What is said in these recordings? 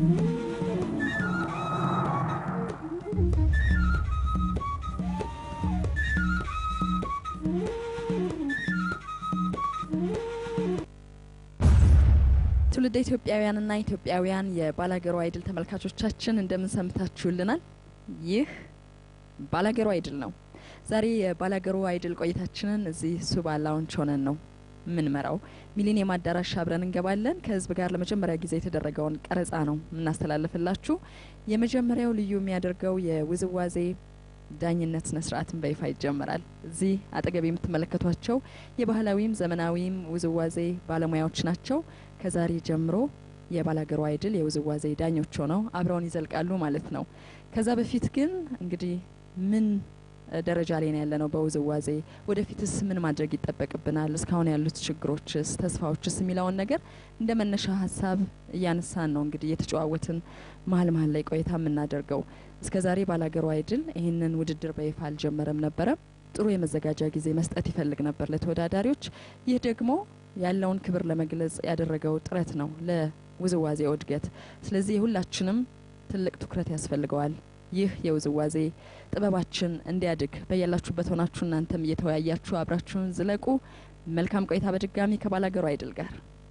ትውልደ ኢትዮጵያውያንና ኢትዮጵያውያን የባላገሩ አይድል ተመልካቾቻችን እንደምን ሰምታችሁልናል? ይህ ባላገሩ አይድል ነው። ዛሬ የባላገሩ አይድል ቆይታችንን እዚህ ሱባ ላውንች ሆነን ነው የምንመራው። ሚሊኒየም አዳራሽ አብረን እንገባለን። ከህዝብ ጋር ለመጀመሪያ ጊዜ የተደረገውን ቀረጻ ነው የምናስተላልፍላችሁ። የመጀመሪያው ልዩ የሚያደርገው የውዝዋዜ ዳኝነት ስነ ስርዓትን በይፋ ይጀምራል። እዚህ አጠገብ የምትመለከቷቸው የባህላዊም ዘመናዊም ውዝዋዜ ባለሙያዎች ናቸው። ከዛሬ ጀምሮ የባላገሩ አይድል የውዝዋዜ ዳኞች ሆነው አብረውን ይዘልቃሉ ማለት ነው። ከዛ በፊት ግን እንግዲህ ምን ደረጃ ላይ ነው ያለነው በውዝዋዜ ወደፊትስ ምን ማድረግ ይጠበቅብናል፣ እስካሁን ያሉት ችግሮችስ፣ ተስፋዎችስ የሚለውን ነገር እንደ መነሻ ሀሳብ እያነሳን ነው እንግዲህ እየተጨዋወትን መሀል መሀል ላይ ቆይታ የምናደርገው። እስከ ዛሬ ባላገሩ አይድል ይህንን ውድድር በይፋ አልጀመረም ነበረ። ጥሩ የመዘጋጃ ጊዜ መስጠት ይፈልግ ነበር ለተወዳዳሪዎች። ይህ ደግሞ ያለውን ክብር ለመግለጽ ያደረገው ጥረት ነው ለውዝዋዜው እድገት። ስለዚህ የሁላችንም ትልቅ ትኩረት ያስፈልገዋል። ይህ የውዝዋዜ ጥበባችን እንዲያድግ በያላችሁበት ሆናችሁ እናንተም እየተወያያችሁ አብራችሁን ዝለቁ። መልካም ቆይታ በድጋሚ ከባላገሩ አይድል ጋር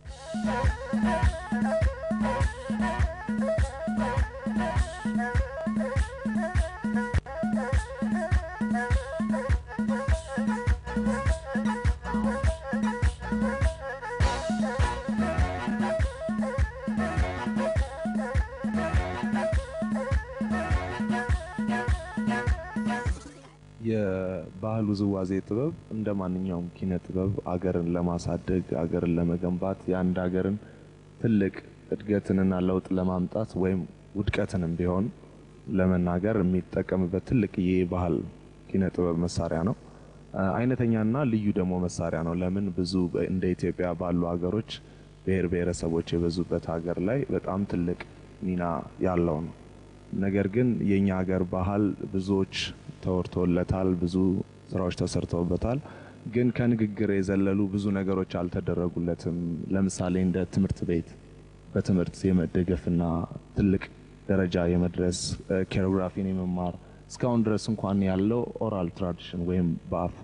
የባህል ውዝዋዜ ጥበብ እንደ ማንኛውም ኪነ ጥበብ አገርን ለማሳደግ አገርን ለመገንባት የአንድ ሀገርን ትልቅ እድገትንና ለውጥ ለማምጣት ወይም ውድቀትንም ቢሆን ለመናገር የሚጠቀምበት ትልቅ የባህል ኪነ ጥበብ መሳሪያ ነው። አይነተኛና ልዩ ደግሞ መሳሪያ ነው። ለምን ብዙ እንደ ኢትዮጵያ ባሉ ሀገሮች ብሔር ብሔረሰቦች የበዙበት ሀገር ላይ በጣም ትልቅ ሚና ያለው ነው። ነገር ግን የኛ ሀገር ባህል ብዙዎች ተወርቶለታል፣ ብዙ ስራዎች ተሰርተውበታል። ግን ከንግግር የዘለሉ ብዙ ነገሮች አልተደረጉለትም። ለምሳሌ እንደ ትምህርት ቤት በትምህርት የመደገፍና ትልቅ ደረጃ የመድረስ ኮሪዮግራፊን የመማር እስካሁን ድረስ እንኳን ያለው ኦራል ትራዲሽን ወይም በአፍ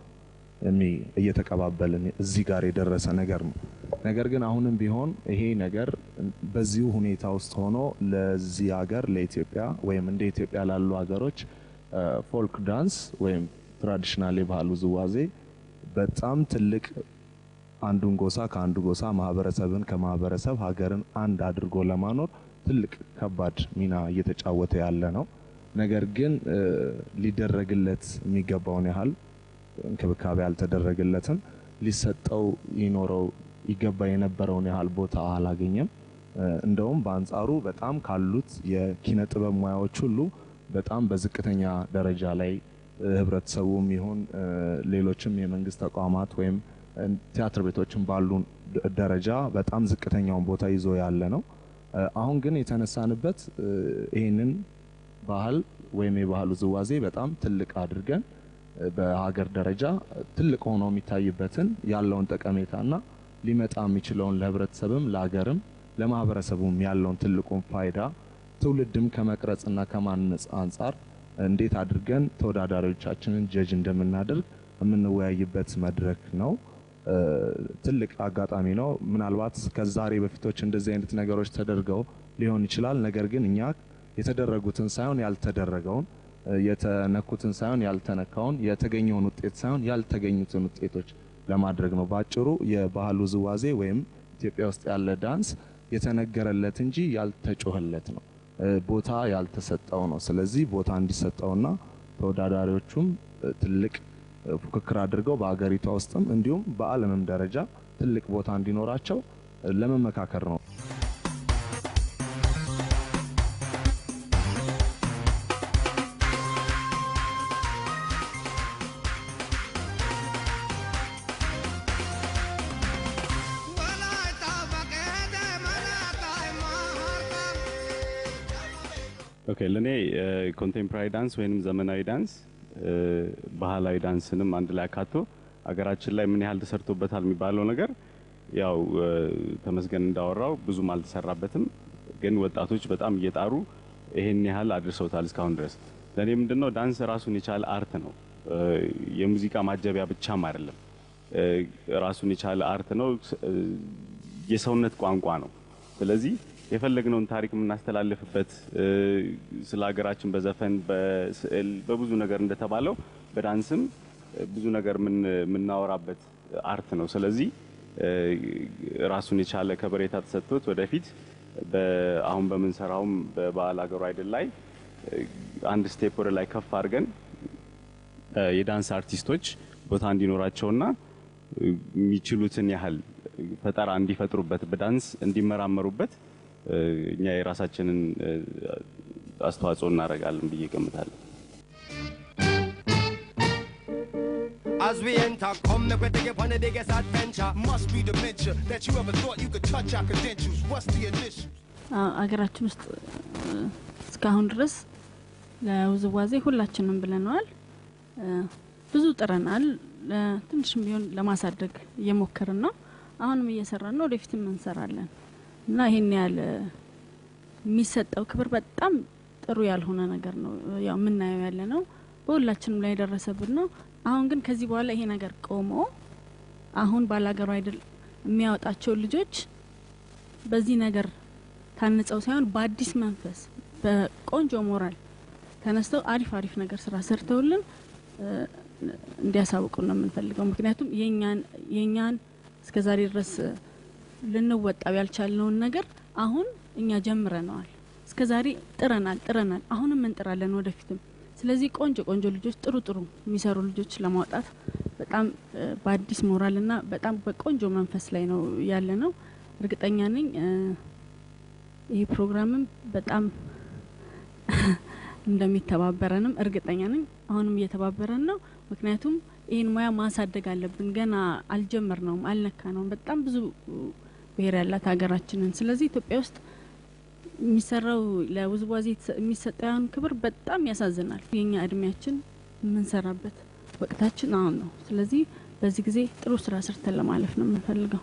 እየተቀባበልን እዚህ ጋር የደረሰ ነገር ነው። ነገር ግን አሁንም ቢሆን ይሄ ነገር በዚሁ ሁኔታ ውስጥ ሆኖ ለዚህ ሀገር ለኢትዮጵያ ወይም እንደ ኢትዮጵያ ላሉ ሀገሮች ፎልክ ዳንስ ወይም ትራዲሽናል የባህል ውዝዋዜ በጣም ትልቅ አንዱን ጎሳ ከአንዱ ጎሳ ማህበረሰብን ከማህበረሰብ ሀገርን አንድ አድርጎ ለማኖር ትልቅ ከባድ ሚና እየተጫወተ ያለ ነው። ነገር ግን ሊደረግለት የሚገባውን ያህል እንክብካቤ አልተደረገለትም። ሊሰጠው ይኖረው ይገባ የነበረውን ያህል ቦታ አላገኘም። እንደውም በአንጻሩ በጣም ካሉት የኪነ ጥበብ ሙያዎች ሁሉ በጣም በዝቅተኛ ደረጃ ላይ ህብረተሰቡም ይሁን ሌሎችም የመንግስት ተቋማት ወይም ቲያትር ቤቶችን ባሉ ደረጃ በጣም ዝቅተኛውን ቦታ ይዞ ያለ ነው። አሁን ግን የተነሳንበት ይህንን ባህል ወይም የባህል ውዝዋዜ በጣም ትልቅ አድርገን በሀገር ደረጃ ትልቅ ሆኖ የሚታይበትን ያለውን ጠቀሜታና ሊመጣ የሚችለውን ለህብረተሰብም ለሀገርም ለማህበረሰቡም ያለውን ትልቁን ፋይዳ ትውልድም ከመቅረጽና ከማነጽ አንጻር እንዴት አድርገን ተወዳዳሪዎቻችንን ጀጅ እንደምናደርግ የምንወያይበት መድረክ ነው። ትልቅ አጋጣሚ ነው። ምናልባት ከዛሬ በፊቶች እንደዚህ አይነት ነገሮች ተደርገው ሊሆን ይችላል። ነገር ግን እኛ የተደረጉትን ሳይሆን ያልተደረገውን የተነኩትን ሳይሆን ያልተነካውን የተገኘውን ውጤት ሳይሆን ያልተገኙትን ውጤቶች ለማድረግ ነው። ባጭሩ የባህል ውዝዋዜ ወይም ኢትዮጵያ ውስጥ ያለ ዳንስ የተነገረለት እንጂ ያልተጮኸለት ነው፣ ቦታ ያልተሰጠው ነው። ስለዚህ ቦታ እንዲሰጠውና ተወዳዳሪዎቹም ትልቅ ፉክክር አድርገው በሀገሪቷ ውስጥም እንዲሁም በዓለምም ደረጃ ትልቅ ቦታ እንዲኖራቸው ለመመካከር ነው። ኦኬ ለእኔ ኮንቴምፖራሪ ዳንስ ወይንም ዘመናዊ ዳንስ ባህላዊ ዳንስንም አንድ ላይ አካቶ አገራችን ላይ ምን ያህል ተሰርቶበታል የሚባለው ነገር ያው ተመስገን እንዳወራው ብዙም አልተሰራበትም። ግን ወጣቶች በጣም እየጣሩ ይሄን ያህል አድርሰውታል እስካሁን ድረስ። ለእኔ ምንድነው ዳንስ ራሱን የቻለ አርት ነው። እ፣ የሙዚቃ ማጀቢያ ብቻም አይደለም። እ፣ ራሱን የቻለ አርት ነው። ስ- እ፣ የሰውነት ቋንቋ ነው። ስለዚህ የፈለግነውን ታሪክ የምናስተላልፍበት እ፣ ስለ ሀገራችን በዘፈን በስዕል በብዙ ነገር እንደተባለው በዳንስም እ፣ ብዙ ነገር የምን- የምናወራበት አርት ነው። ስለዚህ እ፣ ራሱን የቻለ ከበሬታ ተሰጥቶት ወደፊት በ- አሁን በምንሰራውም በበዓል ሀገሩ አይደል ላይ እ፣ አንድ ስቴፕ ወደ ላይ ከፍ አድርገን እ፣ የዳንስ አርቲስቶች ቦታ እንዲኖራቸውና እ፣ የሚችሉትን ያህል ፈጠራ እንዲፈጥሩበት በዳንስ እንዲመራመሩበት እ፣ እኛ የራሳችንን እ፣ አስተዋጽኦ እናደርጋለን ብዬ ገምታለሁ። As we enter, come make we take it on the biggest adventure. Must be dementia that you ever thought you could touch our credentials. What's the initials? አ- አገራችን ውስጥ እ፣ እስካሁን ድረስ ለውዝዋዜ ሁላችንም ብለነዋል። እ፣ ብዙ ጥረናል። ለ- ትንሽም ቢሆን ለማሳደግ እየሞከርን ነው። አሁንም እየሰራን ነው። ወደፊትም እንሰራለን እና ይሄን ያህል እ፣ የሚሰጠው ክብር በጣም ጥሩ ያልሆነ ነገር ነው። ያው የምናየው ያለ ነው። በሁላችንም ላይ የደረሰብን ነው። አሁን ግን ከዚህ በኋላ ይሄ ነገር ቆሞ አሁን ባላገሩ አይደል የሚያወጣቸው ልጆች በዚህ ነገር ታንጸው ሳይሆን በአዲስ መንፈስ በቆንጆ ሞራል ተነስተው አሪፍ አሪፍ ነገር ስራ ሰርተውልን እ፣ እንዲያሳውቁን ነው የምንፈልገው። ምክንያቱም የኛን የኛን እስከ ዛሬ ድረስ እ፣ ልንወጣው ያልቻልነውን ነገር አሁን እኛ ጀምረነዋል። እስከ ዛሬ ጥረናል ጥረናል፣ አሁንም እንጥራለን ወደፊትም። ስለዚህ ቆንጆ ቆንጆ ልጆች ጥሩ ጥሩ የሚሰሩ ልጆች ለማውጣት በጣም እ፣ በአዲስ ሞራል እና በጣም በቆንጆ መንፈስ ላይ ነው ያለ ነው። እርግጠኛ ነኝ እ፣ ይህ ፕሮግራምም በጣም እንደሚተባበረንም እርግጠኛ ነኝ። አሁንም እየተባበረን ነው። ምክንያቱም ይህን ሙያ ማሳደግ አለብን። ገና አልጀመር ነውም አልነካ ነውም። በጣም ብዙ ብሔር ያላት ሀገራችንን። ስለዚህ ኢትዮጵያ ውስጥ የሚሰራው ለውዝዋዜ የተሰ- የሚሰጠውን ክብር በጣም ያሳዝናል። የኛ እድሜያችን የምንሰራበት ወቅታችን አሁን ነው። ስለዚህ በዚህ ጊዜ ጥሩ ስራ ሰርተን ለማለፍ ነው የምንፈልገው።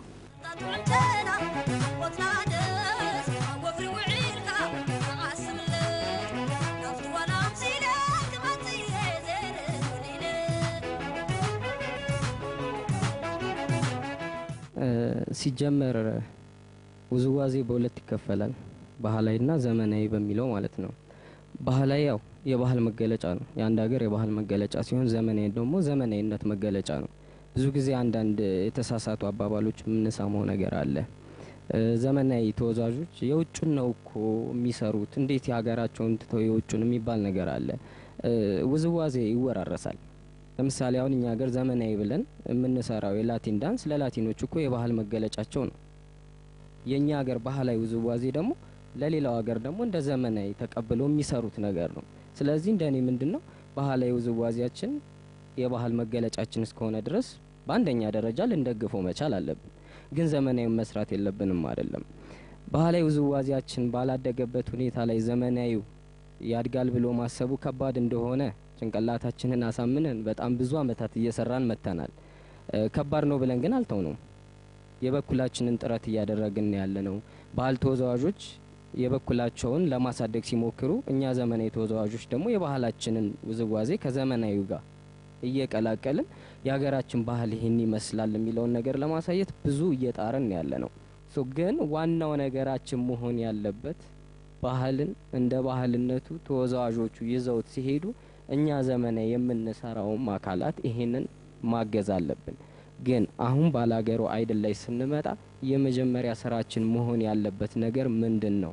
ሲጀመር ውዝዋዜ በሁለት ይከፈላል፣ ባህላዊና ዘመናዊ በሚለው ማለት ነው። ባህላዊ ያው የባህል መገለጫ ነው፣ የአንድ ሀገር የባህል መገለጫ ሲሆን፣ ዘመናዊ ደግሞ ዘመናዊነት መገለጫ ነው። ብዙ ጊዜ አንዳንድ የተሳሳቱ አባባሎች የምንሰማው ነገር አለ። እ፣ ዘመናዊ ተወዛዦች የውጩን ነው እኮ የሚሰሩት፣ እንዴት የሀገራቸውን ትተው የውጩን የሚባል ነገር አለ። እ፣ ውዝዋዜ ይወራረሳል። ለምሳሌ አሁን እኛ ሀገር ዘመናዊ ብለን የምንሰራው የላቲን ዳንስ ለላቲኖች እኮ የባህል መገለጫቸው ነው። የእኛ ሀገር ባህላዊ ውዝዋዜ ደግሞ ለሌላው ሀገር ደግሞ እንደ ዘመናዊ ተቀብለው የሚሰሩት ነገር ነው። ስለዚህ እንደኔ ምንድን ነው ባህላዊ ውዝዋዜያችን የባህል መገለጫችን እስከሆነ ድረስ በአንደኛ ደረጃ ልንደግፈው መቻል አለብን። ግን ዘመናዊ መስራት የለብንም አይደለም። ባህላዊ ውዝዋዜያችን ባላደገበት ሁኔታ ላይ ዘመናዊው ያድጋል ብሎ ማሰቡ ከባድ እንደሆነ ጭንቅላታችንን አሳምነን በጣም ብዙ አመታት እየሰራን መጥተናል። እ፣ ከባድ ነው ብለን ግን አልተው ነው የበኩላችንን ጥረት እያደረግን ያለ ነው። ባህል ተወዛዋዦች የበኩላቸውን ለማሳደግ ሲሞክሩ፣ እኛ ዘመናዊ ተወዛዋዦች ደግሞ የባህላችንን ውዝዋዜ ከዘመናዊው ጋር እየቀላቀልን የሀገራችን ባህል ይህን ይመስላል የሚለውን ነገር ለማሳየት ብዙ እየጣርን ያለ ነው። ሶ ግን ዋናው ነገራችን መሆን ያለበት ባህልን እንደ ባህልነቱ ተወዛዋዦቹ ይዘውት ሲሄዱ እኛ ዘመናዊ የምንሰራውም አካላት ይሄንን ማገዝ አለብን። ግን አሁን ባላገሩ አይድል ላይ ስንመጣ የመጀመሪያ ስራችን መሆን ያለበት ነገር ምንድን ነው?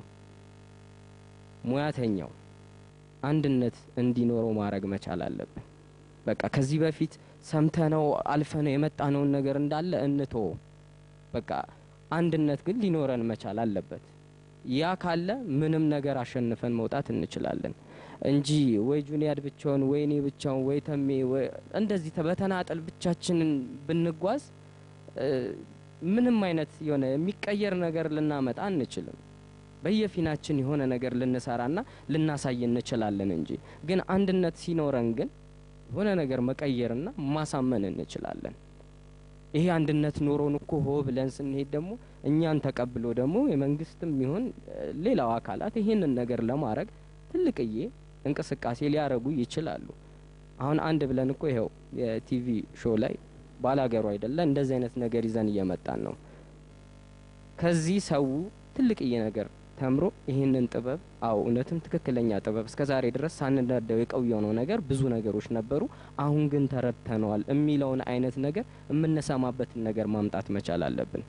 ሙያተኛው አንድነት እንዲኖረው ማድረግ መቻል አለብን። በቃ ከዚህ በፊት ሰምተነው አልፈነው የመጣነውን ነገር እንዳለ እንቶ በቃ አንድነት ግን ሊኖረን መቻል አለበት። ያ ካለ ምንም ነገር አሸንፈን መውጣት እንችላለን እንጂ ወይ ጁኒያድ ብቻውን ወይ እኔ ብቻውን ወይ ተሜ ወይ እንደዚህ ተ- በተናጠል ብቻችንን ብንጓዝ እ፣ ምንም አይነት የሆነ የሚቀየር ነገር ልናመጣ አንችልም። በየፊናችን የሆነ ነገር ልንሰራና ልናሳይ እንችላለን እንጂ ግን አንድነት ሲኖረን ግን የሆነ ነገር መቀየርና ማሳመን እንችላለን። ይሄ አንድነት ኖሮን እኮ ሆ ብለን ስንሄድ ደግሞ እኛን ተቀብሎ ደግሞ የመንግስትም ይሁን እ፣ ሌላው አካላት ይህንን ነገር ለማድረግ ትልቅዬ እንቅስቃሴ ሊያደርጉ ይችላሉ። አሁን አንድ ብለን እኮ ይኸው የቲቪ ሾው ላይ ባላገሩ አይደለ እንደዚህ አይነት ነገር ይዘን እየመጣን ነው። ከዚህ ሰው ትልቅዬ ነገር ተምሮ ይህንን ጥበብ አዎ እውነትም ትክክለኛ ጥበብ እስከ ዛሬ ድረስ ሳንዳደው የቆየነው ነገር ብዙ ነገሮች ነበሩ። አሁን ግን ተረድተነዋል የሚለውን አይነት ነገር የምንሰማበትን ነገር ማምጣት መቻል አለብን።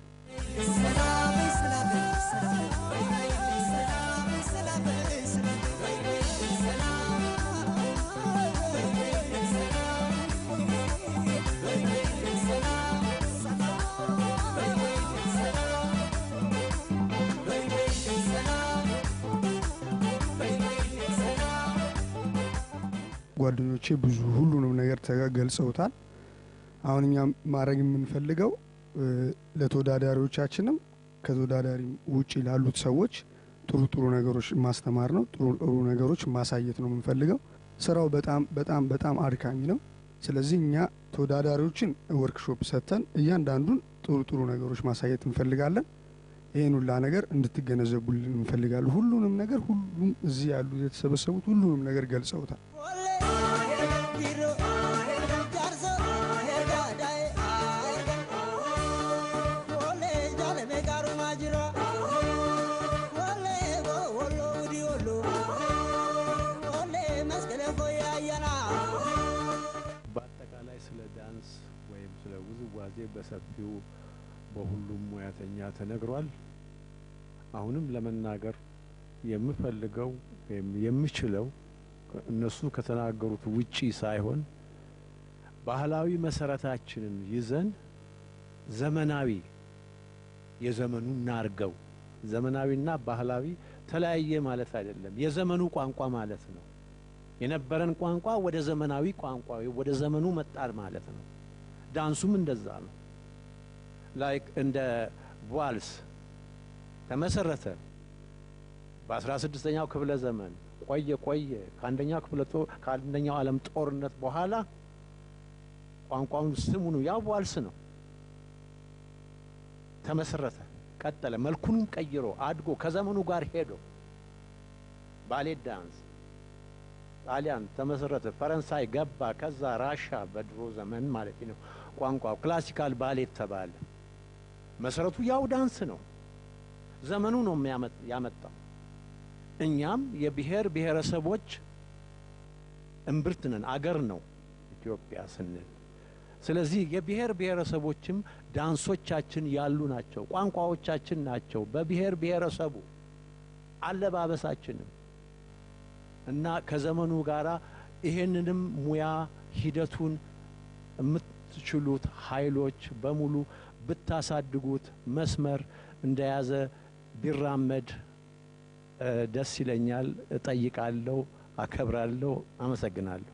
ጓደኞቼ ብዙ ሁሉንም ነገር ተጋ- ገልጸውታል። አሁን እኛ ማድረግ የምንፈልገው እ፣ ለተወዳዳሪዎቻችንም ከተወዳዳሪ ውጭ ላሉት ሰዎች ጥሩ ጥሩ ነገሮች ማስተማር ነው። ጥሩ ጥሩ ነገሮች ማሳየት ነው የምንፈልገው። ስራው በጣም በጣም በጣም አድካሚ ነው። ስለዚህ እኛ ተወዳዳሪዎችን ወርክሾፕ ሰጥተን እያንዳንዱን ጥሩ ጥሩ ነገሮች ማሳየት እንፈልጋለን። ይህን ሁላ ነገር እንድትገነዘቡልን እንፈልጋለን። ሁሉንም ነገር ሁሉም እዚህ ያሉ የተሰበሰቡት ሁሉንም ነገር ገልጸውታል። በአጠቃላይ ስለ ዳንስ ወይም ስለ ውዝዋዜ በሰፊው በሁሉም ሙያተኛ ተነግሯል። አሁንም ለመናገር የምፈልገው ወይም የምችለው እነሱ ከተናገሩት ውጪ ሳይሆን ባህላዊ መሰረታችንን ይዘን ዘመናዊ የዘመኑ እናርገው። ዘመናዊና ባህላዊ ተለያየ ማለት አይደለም። የዘመኑ ቋንቋ ማለት ነው። የነበረን ቋንቋ ወደ ዘመናዊ ቋንቋ ወደ ዘመኑ መጣር ማለት ነው። ዳንሱም እንደዛ ነው። ላይክ እንደ ቫልስ ተመሰረተ በአስራ ስድስተኛው ክፍለ ዘመን ቆየ ቆየ ከአንደኛው ክፍለ ጦር ከአንደኛው ዓለም ጦርነት በኋላ ቋንቋውን ስሙኑ ያው ቫልስ ነው ተመሰረተ፣ ቀጠለ፣ መልኩንም ቀይሮ አድጎ ከዘመኑ ጋር ሄዶ ባሌት ዳንስ ጣሊያን ተመሰረተ፣ ፈረንሳይ ገባ፣ ከዛ ራሻ በድሮ ዘመን ማለት ነው ቋንቋው ክላሲካል ባሌት ተባለ። መሰረቱ ያው ዳንስ ነው። ዘመኑ ነው የሚያመጥ- ያመጣው። እኛም የብሔር ብሔረሰቦች እምብርት ነን፣ አገር ነው ኢትዮጵያ ስንል። ስለዚህ የብሔር ብሔረሰቦችም ዳንሶቻችን ያሉ ናቸው፣ ቋንቋዎቻችን ናቸው። በብሔር ብሔረሰቡ አለባበሳችንም እና ከዘመኑ ጋር ይሄንንም ሙያ ሂደቱን የምትችሉት ኃይሎች በሙሉ ብታሳድጉት መስመር እንደያዘ ቢራመድ እ፣ ደስ ይለኛል። እጠይቃለሁ፣ አከብራለሁ፣ አመሰግናለሁ።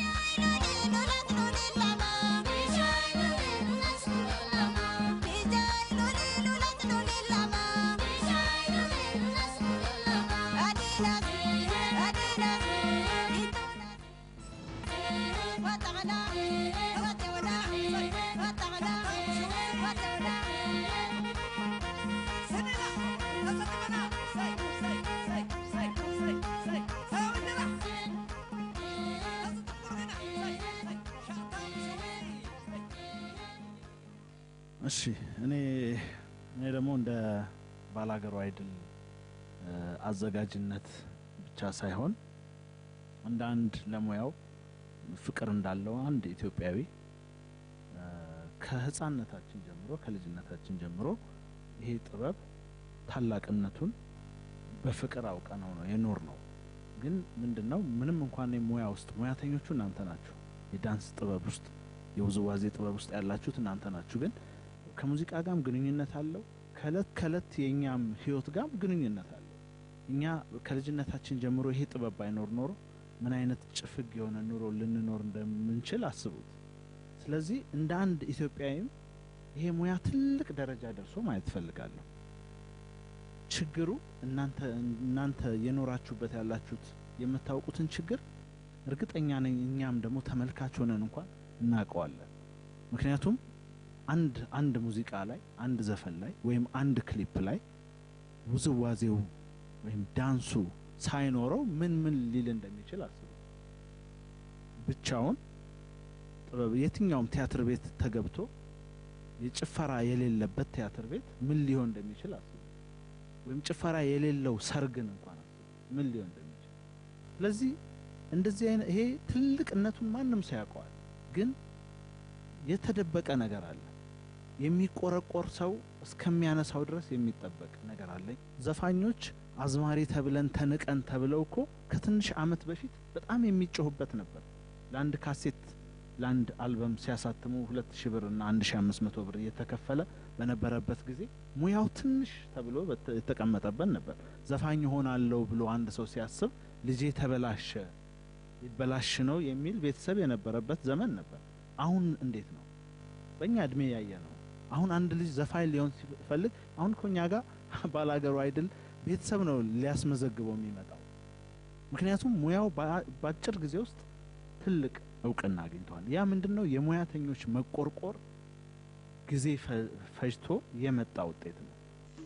እሺ እኔ እኔ ደግሞ እንደ ባላገሩ አይድል እ፣ አዘጋጅነት ብቻ ሳይሆን እንደ አንድ ለሙያው ፍቅር እንዳለው አንድ ኢትዮጵያዊ እ፣ ከህፃንነታችን ጀምሮ ከልጅነታችን ጀምሮ ይሄ ጥበብ ታላቅነቱን በፍቅር አውቀ ነው ነው የኖር ነው። ግን ምንድን ነው ምንም እንኳን ሙያ ውስጥ ሙያተኞቹ እናንተ ናችሁ። የዳንስ ጥበብ ውስጥ የውዝዋዜ ጥበብ ውስጥ ያላችሁት እናንተ ናችሁ። ግን ከሙዚቃ ጋርም ግንኙነት አለው። ከእለት ከእለት የእኛም ህይወት ጋርም ግንኙነት አለው። እኛ ከልጅነታችን ጀምሮ ይሄ ጥበብ ባይኖር ኖሮ ምን አይነት ጭፍግ የሆነ ኑሮ ልንኖር እንደምንችል አስቡት። ስለዚህ እንደ አንድ ኢትዮጵያዊም ይሄ ሙያ ትልቅ ደረጃ ደርሶ ማየት እፈልጋለሁ። ችግሩ እናንተ እናንተ የኖራችሁበት ያላችሁት የምታውቁትን ችግር እርግጠኛ ነኝ እኛም ደግሞ ተመልካች ሆነን እንኳን እናውቀዋለን። ምክንያቱም አንድ አንድ ሙዚቃ ላይ አንድ ዘፈን ላይ ወይም አንድ ክሊፕ ላይ ውዝዋዜው ወይም ዳንሱ ሳይኖረው ምን ምን ሊል እንደሚችል አስቡ። ብቻውን ጥበብ የትኛውም ቲያትር ቤት ተገብቶ የጭፈራ የሌለበት ቲያትር ቤት ምን ሊሆን እንደሚችል አስቡ። ወይም ጭፈራ የሌለው ሰርግን እንኳን አስቡ ምን ሊሆን እንደሚችል። ስለዚህ እንደዚህ አይነት ይሄ ትልቅነቱን ማንም ሰው ያውቀዋል፣ ግን የተደበቀ ነገር አለ። የሚቆረቆር ሰው እስከሚያነሳው ድረስ የሚጠበቅ ነገር አለ። ዘፋኞች አዝማሪ ተብለን ተንቀን ተብለው እኮ ከትንሽ ዓመት በፊት በጣም የሚጮሁበት ነበር። ለአንድ ካሴት ለአንድ አልበም ሲያሳትሙ ሁለት ሺህ ብር እና አንድ ሺህ አምስት መቶ ብር እየተከፈለ በነበረበት ጊዜ ሙያው ትንሽ ተብሎ በተ- የተቀመጠበት ነበር። ዘፋኝ ሆናለሁ ብሎ አንድ ሰው ሲያስብ ልጄ ተበላሸ ሊበላሽ ነው የሚል ቤተሰብ የነበረበት ዘመን ነበር። አሁን እንዴት ነው? በእኛ እድሜ ያየ ነው። አሁን አንድ ልጅ ዘፋኝ ሊሆን ሲፈልግ አሁን እኮ እኛ ጋር ባላገሩ አይድል ቤተሰብ ነው ሊያስመዘግበው የሚመጣው። ምክንያቱም ሙያው በአ- በአጭር ጊዜ ውስጥ ትልቅ እውቅና አግኝተዋል። ያ ምንድን ነው? የሙያተኞች መቆርቆር ጊዜ ፈ- ፈጅቶ የመጣ ውጤት ነው።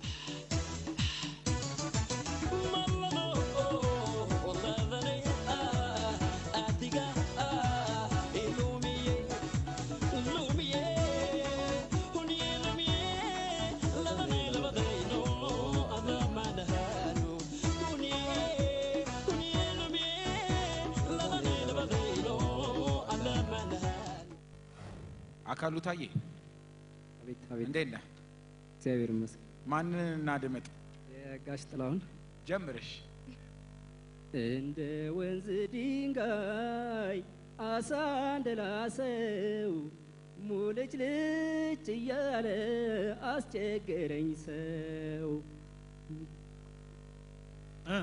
አካሉ ታዬ አቤት አቤት፣ እንዴት ነህ? እግዚአብሔር ይመስገን። ማንን እናድምጥ? የጋሽ ጥላሁን ጀምርሽ። እንደ ወንዝ ድንጋይ አሳ እንደላሰው ሙልጭ ልጭ እያለ አስቸገረኝ ሰው እ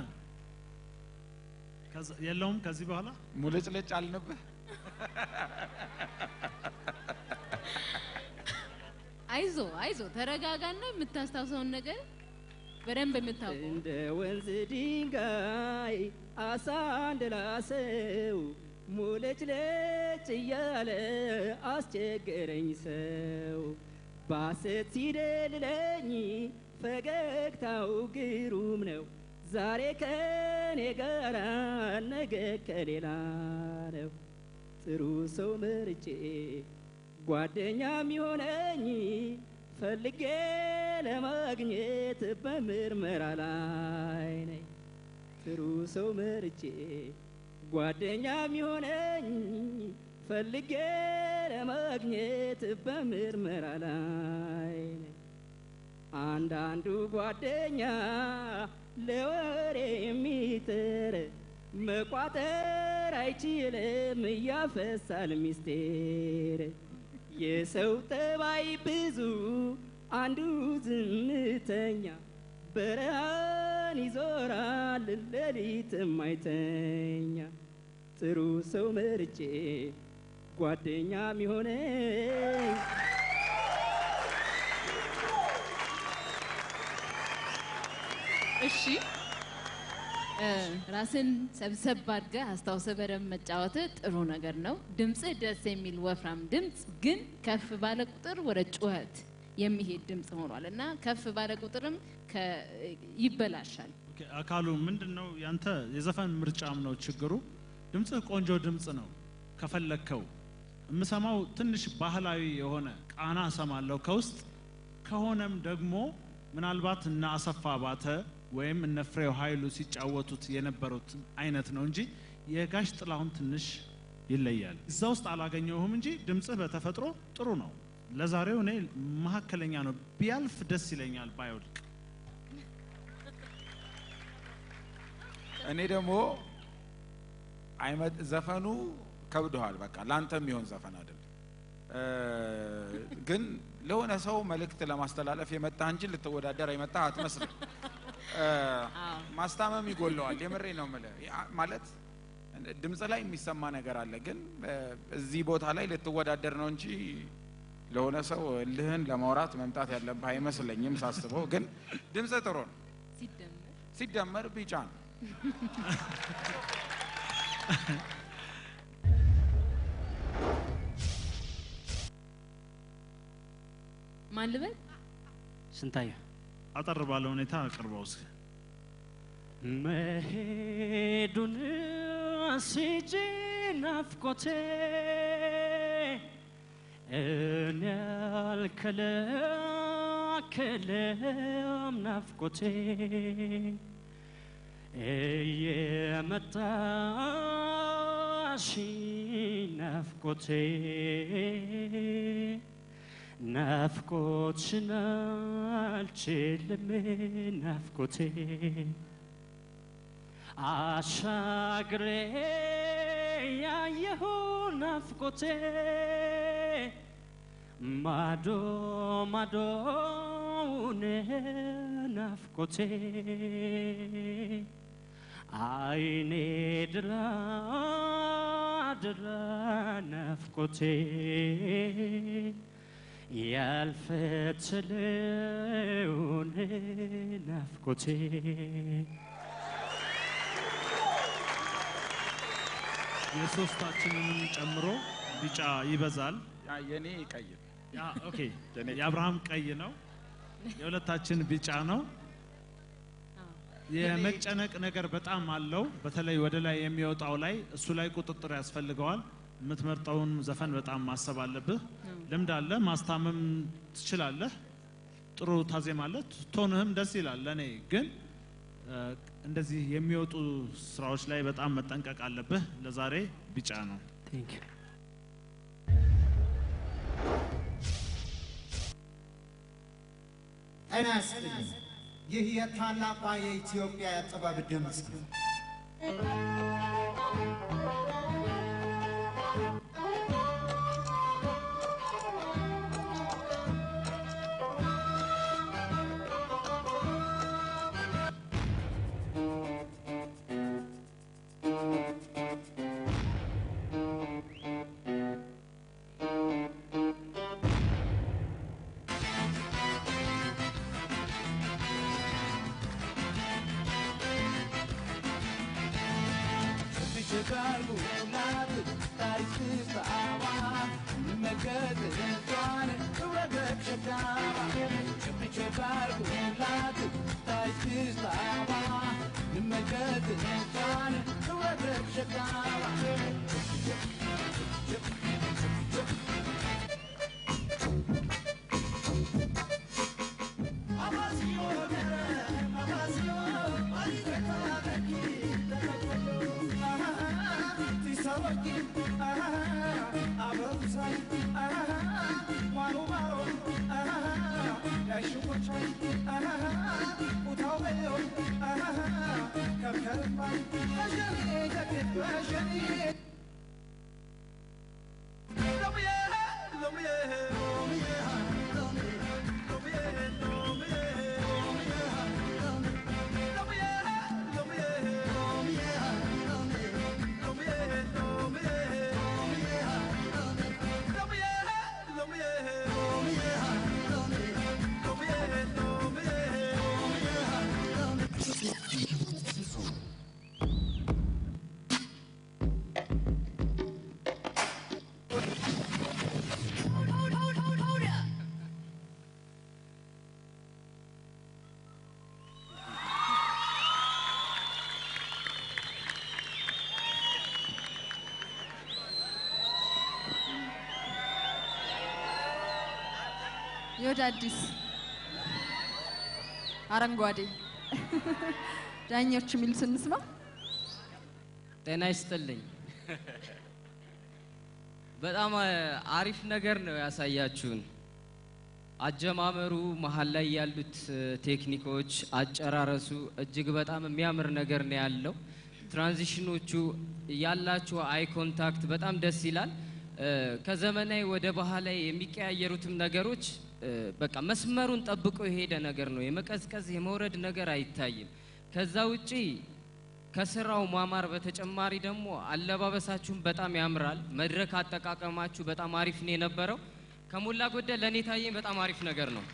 ከዛ- የለውም ከዚህ በኋላ ሙልጭልጭ አልንብህ። አይዞ አይዞ ተረጋጋና የምታስታውሰውን ነገር በደንብ የምታውቀው እንደ ወንዝ ድንጋይ አሳ እንደላሰው ሙልጭ ልጭ እያለ አስቸገረኝ ሰው ባሰት ሲደልለኝ ፈገግታው ግሩም ነው ዛሬ ከኔ ጋራ ነገ ከሌላ ነው ጥሩ ሰው መርጬ ጓደኛ የሚሆነኝ ፈልጌ ለማግኘት በምርመራ ላይ ነኝ። ጥሩ ሰው መርጬ ጓደኛ የሚሆነኝ ፈልጌ ለማግኘት በምርመራ ላይ ነኝ። አንዳንዱ ጓደኛ ለወሬ የሚጥር መቋጠር አይችልም እያፈሳል ሚስቴር የሰው ጠባይ ብዙ አንዱ ዝምተኛ በረሃን ይዞራል ሌሊት ማይተኛ ጥሩ ሰው መርጬ ጓደኛ ሚሆነኝ እሺ እ፣ ራስን ሰብሰብ አድርገህ አስታውሰህ በደንብ መጫወት ጥሩ ነገር ነው። ድምፅህ ደስ የሚል ወፍራም ድምፅ ግን ከፍ ባለ ቁጥር ወደ ጩኸት የሚሄድ ድምፅ ሆኗል እና ከፍ ባለ ቁጥርም ከ- ይበላሻል። ኦኬ፣ አካሉ ምንድን ነው ያንተ የዘፈን ምርጫም ነው ችግሩ። ድምፅህ ቆንጆ ድምፅ ነው ከፈለግከው። የምሰማው ትንሽ ባህላዊ የሆነ ቃና እሰማለሁ ከውስጥ ከሆነም ደግሞ ምናልባት እነ አሰፋ ባተ ወይም እነ ፍሬው ኃይሉ ሲጫወቱት የነበሩት አይነት ነው እንጂ የጋሽ ጥላሁን ትንሽ ይለያል። እዛ ውስጥ አላገኘሁም እንጂ ድምፅህ በተፈጥሮ ጥሩ ነው። ለዛሬው እኔ መካከለኛ ነው፣ ቢያልፍ ደስ ይለኛል ባይወድቅ። እኔ ደግሞ አይመጥ ዘፈኑ ከብደዋል። በቃ ላንተ የሚሆን ዘፈን አይደለም። እ፣ ግን ለሆነ ሰው መልእክት ለማስተላለፍ የመጣ እንጂ ልትወዳደር የመጣ አትመስልም። እ፣ ማስታመም ይጎለዋል። የምሬ ነው የምልህ። ያ- ማለት ድምፅ ላይ የሚሰማ ነገር አለ፣ ግን እ፣ እዚህ ቦታ ላይ ልትወዳደር ነው እንጂ ለሆነ ሰው እልህን ለማውራት መምጣት ያለብህ አይመስለኝም ሳስበው። ግን ድምፅ ጥሩ ነው። ሲደመር ቢጫ ነው። ማን ልበል? ስንታየሁ አጠር ባለ ሁኔታ አቅርበው እስኪ። መሄዱን ሲጂ ናፍቆቴ እኔ አልከለከለም ናፍቆቴ እየመጣሽ ናፍቆቴ ናፍቆትሽን አልችልም ናፍቆቴ አሻግሬ ያየሁ ናፍቆቴ ማዶ ማዶውን ናፍቆቴ አይኔ ድራ ድራ ናፍቆቴ ያልፈትለውን ናፍቆቴ የሶስታችንንም ጨምሮ ቢጫ ይበዛል። ያ የኔ ቀይ ነው። ያ ኦኬ፣ የአብርሃም ቀይ ነው፣ የሁለታችን ቢጫ ነው። የመጨነቅ ነገር በጣም አለው። በተለይ ወደ ላይ የሚወጣው ላይ እሱ ላይ ቁጥጥር ያስፈልገዋል። የምትመርጠውን ዘፈን በጣም ማሰብ አለብህ። ልምድ አለ፣ ማስታመም ትችላለህ፣ ጥሩ ታዜማለህ፣ ቶንህም ደስ ይላል። ለእኔ ግን እ፣ እንደዚህ የሚወጡ ስራዎች ላይ በጣም መጠንቀቅ አለብህ። ለዛሬ ቢጫ ነው። ጤና ይስጥልኝ። ይህ የታላቋ የኢትዮጵያ የጥበብ ድምፅ ነው። የወደ አዲስ አረንጓዴ ዳኞች የሚሉት እንስማ። ጤና ይስጥልኝ። በጣም አ, አሪፍ ነገር ነው ያሳያችሁን። አጀማመሩ፣ መሀል ላይ ያሉት እ, ቴክኒኮች፣ አጨራረሱ እጅግ በጣም የሚያምር ነገር ነው ያለው። ትራንዚሽኖቹ ያላቸው አይ ኮንታክት በጣም ደስ ይላል። እ፣ ከዘመናዊ ወደ ባህላዊ የሚቀያየሩትም ነገሮች እ፣ በቃ መስመሩን ጠብቆ የሄደ ነገር ነው። የመቀዝቀዝ የመውረድ ነገር አይታይም። ከዛ ውጪ ከስራው ማማር በተጨማሪ ደግሞ አለባበሳችሁን በጣም ያምራል። መድረክ አጠቃቀማችሁ በጣም አሪፍ ነው የነበረው። ከሞላ ጎደል ለእኔ ታየኝ በጣም አሪፍ ነገር ነው።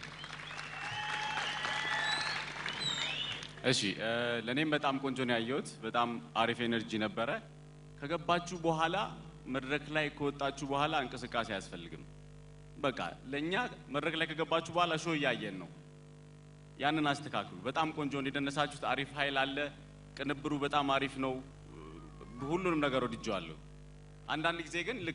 እሺ እ፣ ለእኔም በጣም ቆንጆ ነው ያየሁት። በጣም አሪፍ ኤነርጂ ነበረ። ከገባችሁ በኋላ መድረክ ላይ ከወጣችሁ በኋላ እንቅስቃሴ አያስፈልግም። በቃ ለእኛ መድረክ ላይ ከገባችሁ በኋላ ሾው እያየን ነው። ያንን አስተካክሉ። በጣም ቆንጆ ነው የደነሳችሁት። አሪፍ ኃይል አለ። ቅንብሩ በጣም አሪፍ ነው። ሁሉንም ነገር ወድጀዋለሁ። አንዳንድ ጊዜ ግን ልክ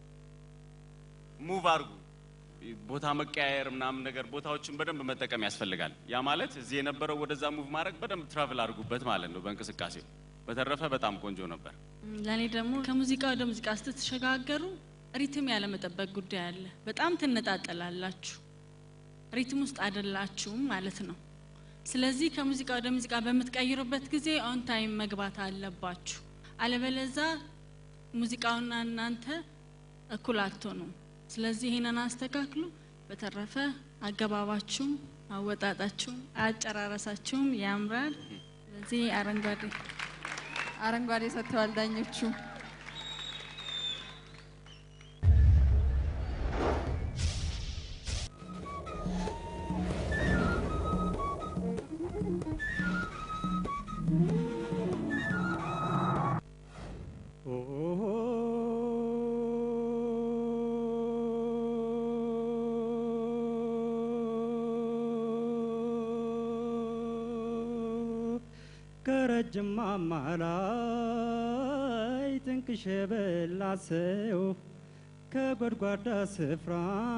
ሙቭ አድርጉ ቦታ መቀያየር ምናምን ነገር ቦታዎችን በደንብ መጠቀም ያስፈልጋል። ያ ማለት እዚህ የነበረው ወደዛ ሙቭ ማድረግ በደንብ ትራቭል አድርጉበት ማለት ነው በእንቅስቃሴው። በተረፈ በጣም ቆንጆ ነበር። ለእኔ ደግሞ ከሙዚቃ ወደ ሙዚቃ ስትሸጋገሩ ሪትም ያለመጠበቅ ጉዳይ አለ። በጣም ትነጣጠላላችሁ፣ ሪትም ውስጥ አይደላችሁም ማለት ነው። ስለዚህ ከሙዚቃ ወደ ሙዚቃ በምትቀይሩበት ጊዜ ኦን ታይም መግባት አለባችሁ። አለበለዛ ሙዚቃውና እናንተ እኩል አትሆኑም። ስለዚህ ይሄንን አስተካክሉ። በተረፈ አገባባችሁም፣ አወጣጣችሁም፣ አጨራረሳችሁም ያምራል። ስለዚህ አረንጓዴ አረንጓዴ ሰጥተዋል ዳኞቹ። ከረጅም ማማ ላይ ጥንቅሽ የበላ ሰው ከጎድጓዳ ስፍራ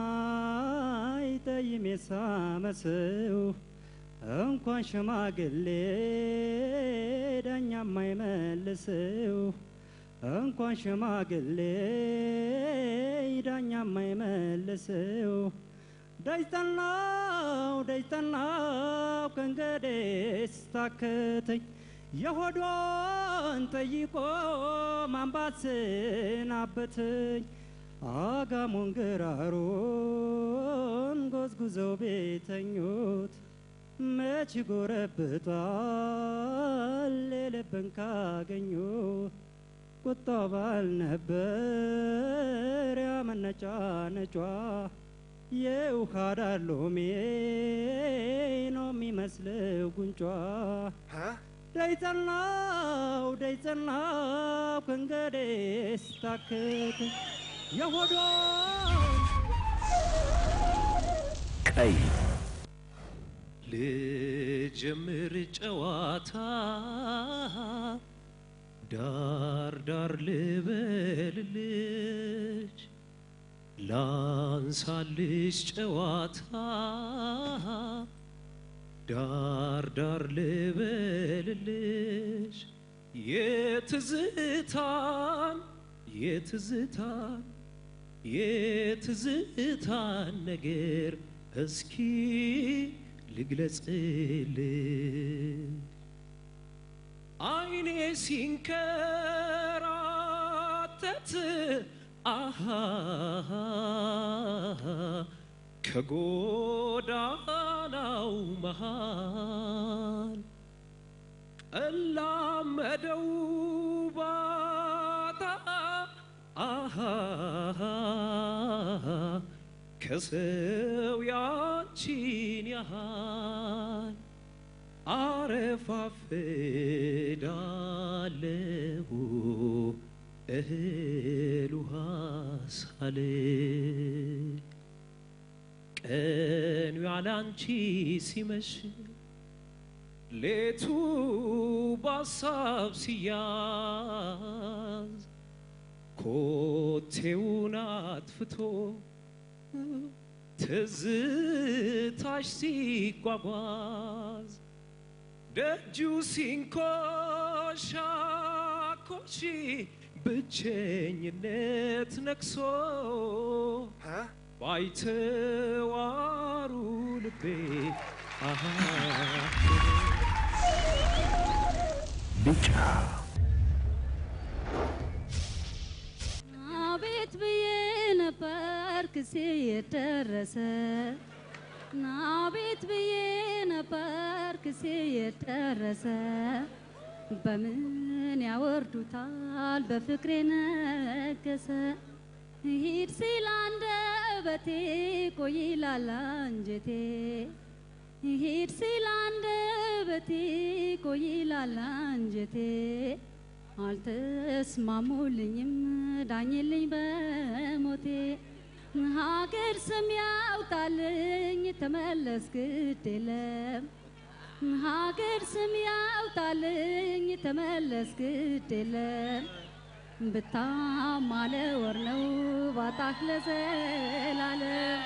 ጠይም የሳመ ሰው እንኳን ሽማግሌ ዳኛ የማይመልሰው እንኳን ሽማግሌ ዳኛ የማይመልሰው ደጅጠናው ደጅጠናው ከእንግዲህ ስታክተኝ የሆዷን ጠይቆ ማንባት ስናበተኝ አጋሞን ግራሩን ጎዝጉዘው ቤተኞት መች ጎረብጣል የልብን ካገኙ ቁጣ ባል ነበር ያመነጫ ነጯ የውሃ ዳር ሎሜ ነው የሚመስለው ጉንጯ ደይጠናው ደይጠናው ከእንግዲህ ስታክት የሆዷን ቀይ ልጀምር ጨዋታ ዳር ዳር ልበልልሽ ላንሳልሽ ጨዋታ ዳር ዳር ልበልልሽ የትዝታን የትዝታን የትዝታን ነገር እስኪ ልግለጽልሽ አይኔ ሲንከራተት አሃ ከጎዳናው መሃል እላመደው ባታ አሃ ከሰው ያንቺን ያህል አረፋፍዳለሁ እህል ውሃ ሳል ቀኑ ያላንቺ ሲመሽ ሌቱ ባሳብ ሲያዝ ኮቴውን አጥፍቶ ትዝታሽ ሲጓጓዝ ደጁ ሲንኮሻኮሽ ብቸኝነት ነግሶ ባይተዋሩ ልቤ አሃ ቢጫ አቤት ብዬ ነበር ክሴ የደረሰ አቤት ብዬ ነበር ክሴ የደረሰ በምን ያወርዱታል በፍቅሬ ነገሰ ሂድ ሲል አንደበቴ ቆይ ይላል አንጀቴ ሂድ ሲል አንደበቴ ቆይ ይላል አንጀቴ አልተስማሙልኝም ዳኝልኝ በሞቴ ሀገር ስም ያውጣልኝ ተመለስ ግድ የለም ሀገር ስም ያውጣልኝ ተመለስ ግድ የለም ብታማለ ወር ነው ባጣህ ለዘላለም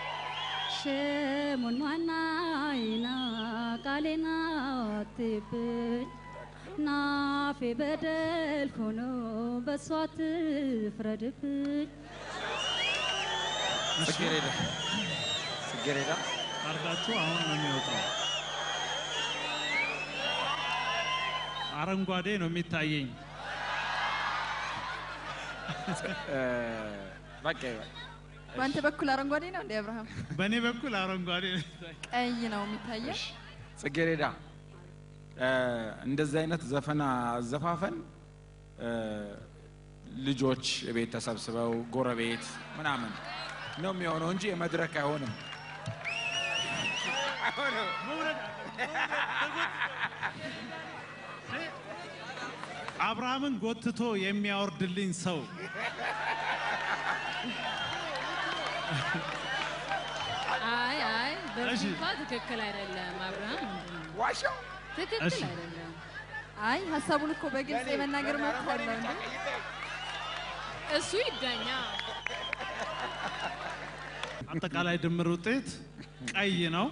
ሽሙን ማናይና ቃሌና አትብኝ ናፌ በደል ሆኖ በሷ ትፍረድብኝ ጽጌረዳ ጽጌረዳ ካርዳችሁ አሁን ነው የሚወጣው። አረንጓዴ ነው የሚታየኝ። በቃ በአንተ በኩል አረንጓዴ ነው እንዴ አብርሃም? በእኔ በኩል አረንጓዴ ነው የሚታየኝ። ቀይ ነው የሚታየው። ጽጌረዳ እንደዚህ አይነት ዘፈን አዘፋፈን ልጆች ቤት ተሰብስበው ጎረቤት ምናምን ነው የሚሆነው እንጂ የመድረክ አይሆንም። አብርሃምን ጎትቶ የሚያወርድልኝ ሰው አይ አይ እሺ። በፊቷ ትክክል አይደለም አብርሃም ዋሻው ትክክል እሺ። አይደለም አይ ሀሳቡን እኮ በግልጽ የመናገር መብት አለው እንዴ? እሱ ይዳኛ አጠቃላይ ድምር ውጤት ቀይ ነው።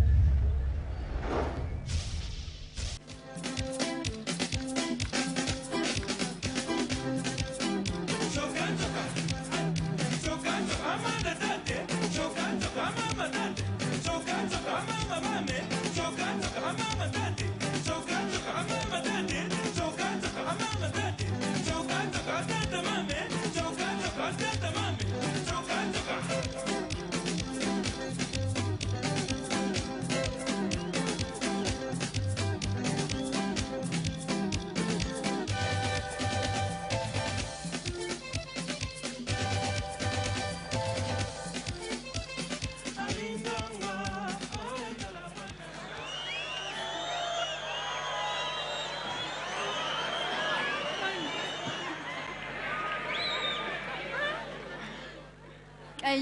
ቀይ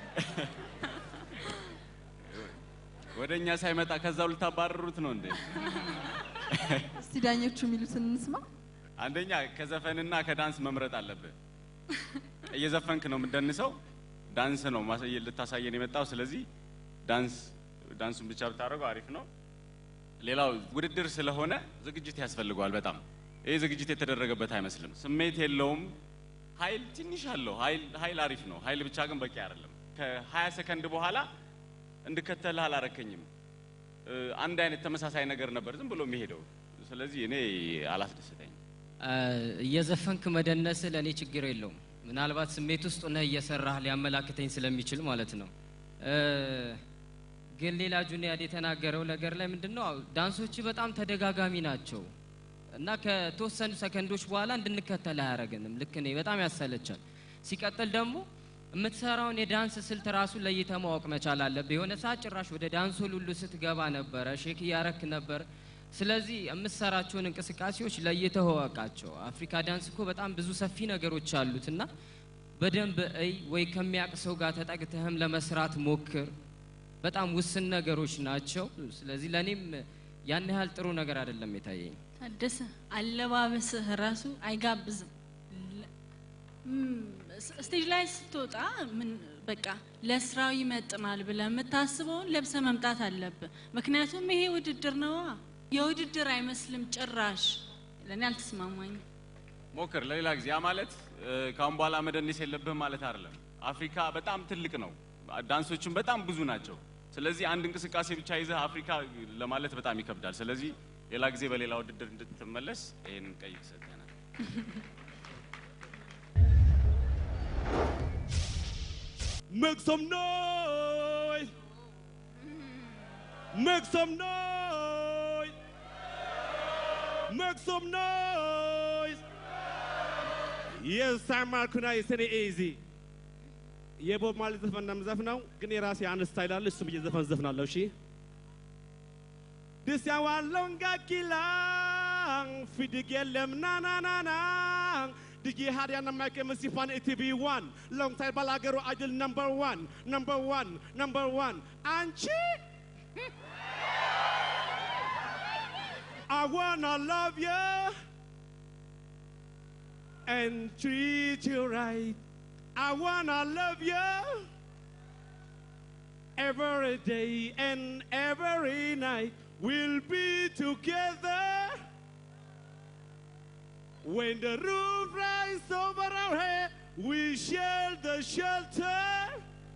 ወደ እኛ ሳይመጣ ከዛው ልታባረሩት ነው እንዴ? እስቲ ዳኞቹ የሚሉትን እንስማ። አንደኛ ከዘፈንና ከዳንስ መምረጥ አለብህ። እየዘፈንክ ነው የምትደንሰው፣ ዳንስ ነው ማሳየ ልታሳየን የመጣው። ስለዚህ ዳንስ ዳንሱን ብቻ ብታደርገው አሪፍ ነው። ሌላው ውድድር ስለሆነ ዝግጅት ያስፈልገዋል በጣም ይህ ዝግጅት የተደረገበት አይመስልም። ስሜት የለውም። ኃይል ትንሽ አለው። ኃይል ኃይል አሪፍ ነው። ኃይል ብቻ ግን በቂ አይደለም። ከ20 ሰከንድ በኋላ እንድከተልህ አላረከኝም። እ፣ አንድ አይነት ተመሳሳይ ነገር ነበር ዝም ብሎ የሚሄደው። ስለዚህ እኔ አላስደሰተኝም። እየዘፈንክ መደነስ ለእኔ ችግር የለውም። ምናልባት ስሜት ውስጥ ሆነህ እየሰራህ ሊያመላክተኝ ስለሚችል ማለት ነው። እ፣ ግን ሌላ ጁኒያድ የተናገረው ነገር ላይ ምንድን ነው ዳንሶች በጣም ተደጋጋሚ ናቸው እና ከተወሰኑ ሰከንዶች በኋላ እንድንከተል አያደርገንም። ልክ እኔ በጣም ያሰለቻል። ሲቀጥል ደግሞ የምትሰራውን የዳንስ ስልት ራሱ ለይተ ማወቅ መቻል አለብህ። የሆነ ሰዓት ጭራሽ ወደ ዳንሱ ሁሉ ስትገባ ነበረ፣ ሼክ እያረክ ነበር። ስለዚህ የምትሰራቸውን እንቅስቃሴዎች ለይተህ እወቃቸው። አፍሪካ ዳንስ እኮ በጣም ብዙ ሰፊ ነገሮች አሉት እና በደንብ እይ፣ ወይ ከሚያውቅ ሰው ጋር ተጠግተህም ለመስራት ሞክር። በጣም ውስን ነገሮች ናቸው። ስለዚህ ለእኔም ያን ያህል ጥሩ ነገር አይደለም የታየኝ። ታደሰ አለባበስህ ራሱ አይጋብዝም። ለ- ም፣ ስ- ስቴጅ ላይ ስትወጣ ምን በቃ ለስራው ይመጥናል ብለህ የምታስበውን ለብሰ መምጣት አለብህ። ምክንያቱም ይሄ ውድድር ነዋ። የውድድር አይመስልም ጭራሽ። ለእኔ አልተስማማኝም። ሞክር ለሌላ ጊዜ። ያ ማለት እ፣ ከአሁን በኋላ መደነስ የለብህም ማለት አይደለም። አፍሪካ በጣም ትልቅ ነው። ዳንሶችም በጣም ብዙ ናቸው። ስለዚህ አንድ እንቅስቃሴ ብቻ ይዘህ አፍሪካ ለማለት በጣም ይከብዳል። ስለዚህ ሌላ ጊዜ በሌላ ውድድር እንድትመለስ ይህንን ቀይ ሰጠናል። Make some noise. Make some noise. Make some noise. Yes, I'm Markuna is any easy. የቦብ ማርሊ ዘፈን እንደምዘፍነው ግን የራሴ አንድ ስታይል አለ። እሱም እየዘፈን ዘፍናለሁ። እሺ ድስ ያዋለውን ጋኪላ ፊድግ የለም ናናናና DJ Hadiana Mike Musifan ATV1 alongside Balagero Idol number one, number one, number one. Anchi! I wanna love you and treat you right. I wanna love you every day and every night. We'll be together when the roof rises over our head. We share the shelter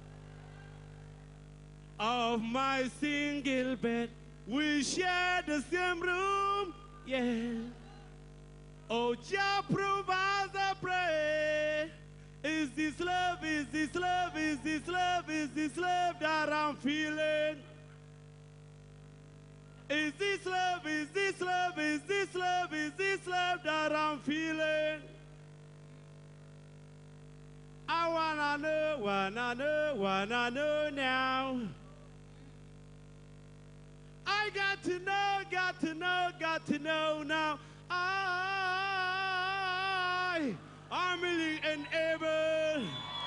of my single bed. We share the same room, yeah. Oh, Jah provides I pray. Is this love, is this love, is this love, is this love that I'm feeling? Is this love, is this love, is this love, is this love that I'm feeling? I wanna know, wanna know, wanna know now. I got to know, got to know, got to know now. I, I'm willing and able.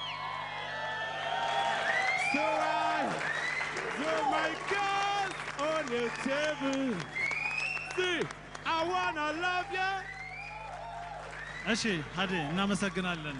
So I throw my cards on the table. See, I wanna love you. እሺ ሀዴ እናመሰግናለን።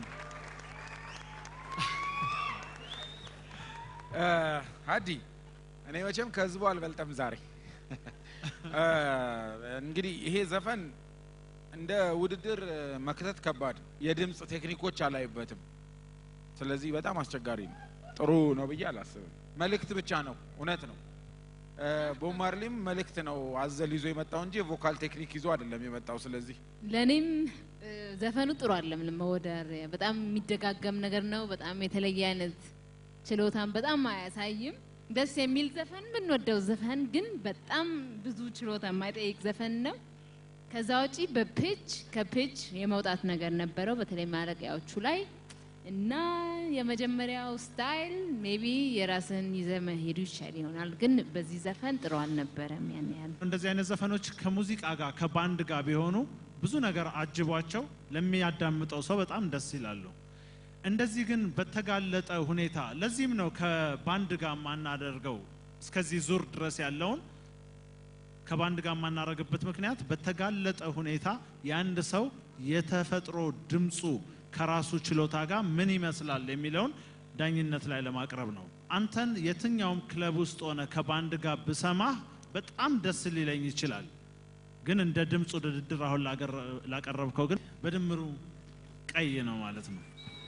ሀዲ እኔ መቼም ከህዝቡ አልበልጠም ዛሬ። እ፣ እንግዲህ ይሄ ዘፈን እንደ ውድድር እ፣ መክተት ከባድ ነው። የድምፅ ቴክኒኮች አላይበትም። ስለዚህ በጣም አስቸጋሪ ነው። ጥሩ ነው ብዬ አላስብም። መልእክት ብቻ ነው፣ እውነት ነው። እ፣ ቦብ ማርሊም መልእክት ነው አዘል ይዞ የመጣው እንጂ የቮካል ቴክኒክ ይዞ አይደለም የመጣው። ስለዚህ ለእኔም እ፣ ዘፈኑ ጥሩ አለም ለመወደር በጣም የሚደጋገም ነገር ነው። በጣም የተለየ አይነት ችሎታን በጣም አያሳይም። ደስ የሚል ዘፈን ብንወደው ዘፈን ግን በጣም ብዙ ችሎታ የማይጠይቅ ዘፈን ነው። ከዛ ውጪ በፒች ከፒች የመውጣት ነገር ነበረው በተለይ ማለቂያዎቹ ላይ እና የመጀመሪያው ስታይል ሜቢ የራስን ይዘ መሄዱ ይቻል ይሆናል። ግን በዚህ ዘፈን ጥሩ አልነበረም ያን ያህል። እንደዚህ አይነት ዘፈኖች ከሙዚቃ ጋር ከባንድ ጋር ቢሆኑ ብዙ ነገር አጅቧቸው ለሚያዳምጠው ሰው በጣም ደስ ይላሉ። እንደዚህ ግን በተጋለጠ ሁኔታ ለዚህም ነው ከባንድ ጋር የማናደርገው እስከዚህ ዙር ድረስ ያለውን ከባንድ ጋር የማናደርግበት ምክንያት በተጋለጠ ሁኔታ የአንድ ሰው የተፈጥሮ ድምፁ ከራሱ ችሎታ ጋር ምን ይመስላል የሚለውን ዳኝነት ላይ ለማቅረብ ነው። አንተን የትኛውም ክለብ ውስጥ ሆነ ከባንድ ጋር ብሰማህ በጣም ደስ ሊለኝ ይችላል። ግን እንደ ድምፅ ውድድር አሁን ላቀረ- ላቀረብከው ግን በድምሩ ቀይ ነው ማለት ነው።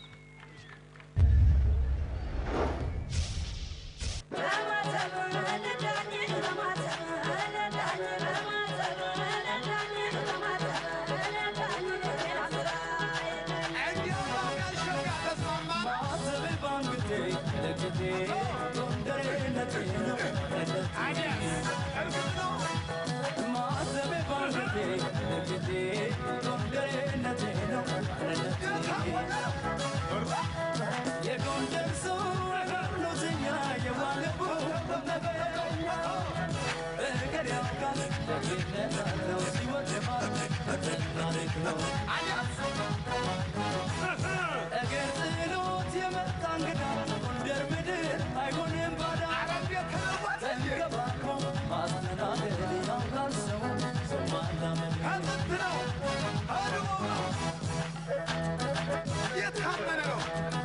እግር ጥሎት የመጣ እንግዳ ጎንደር ምድር አይሆንም ባዳ ተንከባክቦ ማስተናገድ ያምራል ሰው ሰው ማላመድ ነው የታመነ ነው።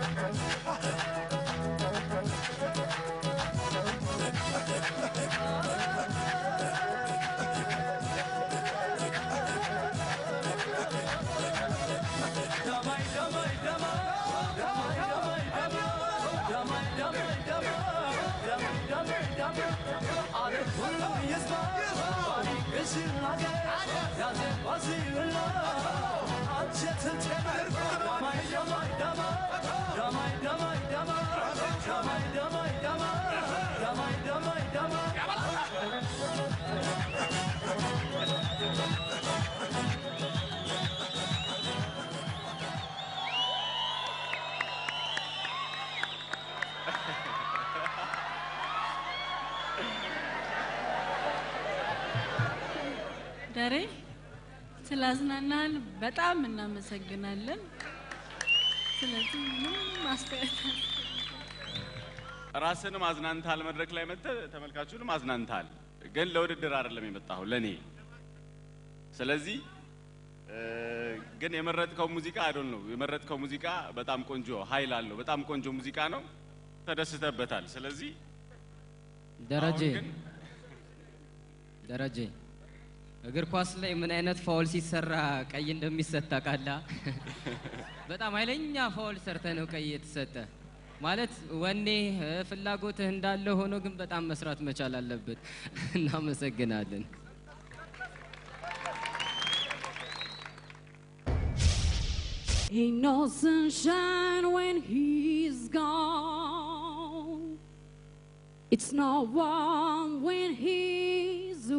ደማይ ደማይ ደማይ ደማይ ደማይ ደማይ ደማይ ደማይ ደማይ ደማይ ደማይ ዓለም ሁሉ ይስማ ባሪክሽን አገር ያዜ ባሲልና አንቺ ትጨምር ደማይ ደማይ ደማይ ደማይ ደማይ ደማይ ደማይ ደማይ ደማይ ደማይ ደማይ ደሬ ስለ ስላዝናናን በጣም እናመሰግናለን። ስለዚህ ምንም ማስተያየት ራስንም አዝናንታል። መድረክ ላይ መጥተህ ተመልካቹንም አዝናንታል። ግን ለውድድር አይደለም የመጣኸው ለኔ። ስለዚህ እ፣ ግን የመረጥከው ሙዚቃ አይዶን ነው የመረጥከው ሙዚቃ በጣም ቆንጆ ኃይል አለው። በጣም ቆንጆ ሙዚቃ ነው። ተደስተበታል። ስለዚህ ደረጀ አሁን ግን ደረጀ እግር ኳስ ላይ ምን አይነት ፋውል ሲሰራ ቀይ እንደሚሰጥ ታውቃለህ? በጣም ኃይለኛ ፋውል ሰርተ ነው ቀይ የተሰጠ። ማለት ወኔ እ፣ ፍላጎትህ እንዳለ ሆኖ ግን በጣም መስራት መቻል አለበት። እናመሰግናለን። Ain't no sunshine when he's gone. It's not warm when he's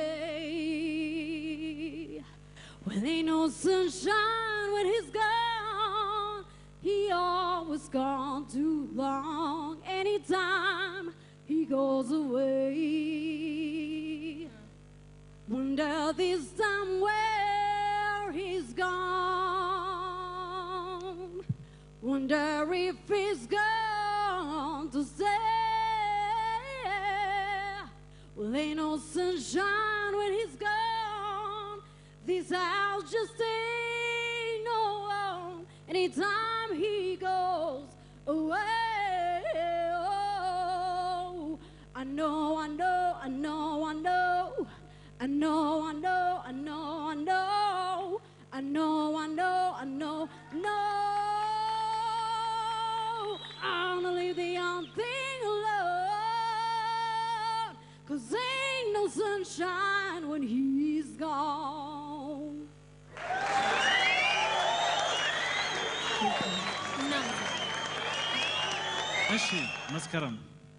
away. Well, ain't no sunshine when he's gone. He always gone too long. Anytime he goes away. Wonder this time where he's gone. Wonder if he's gone to stay. Well, ain't no sunshine when he's gone. This house just ain't no home. Anytime he goes away. Oh, I know, I know, I know, I know. I know, I know, I know, I know. I know, I know, I know, no. I'm gonna leave the young thing alone. Cause ain't no sunshine when he's gone. እሺ መስከረም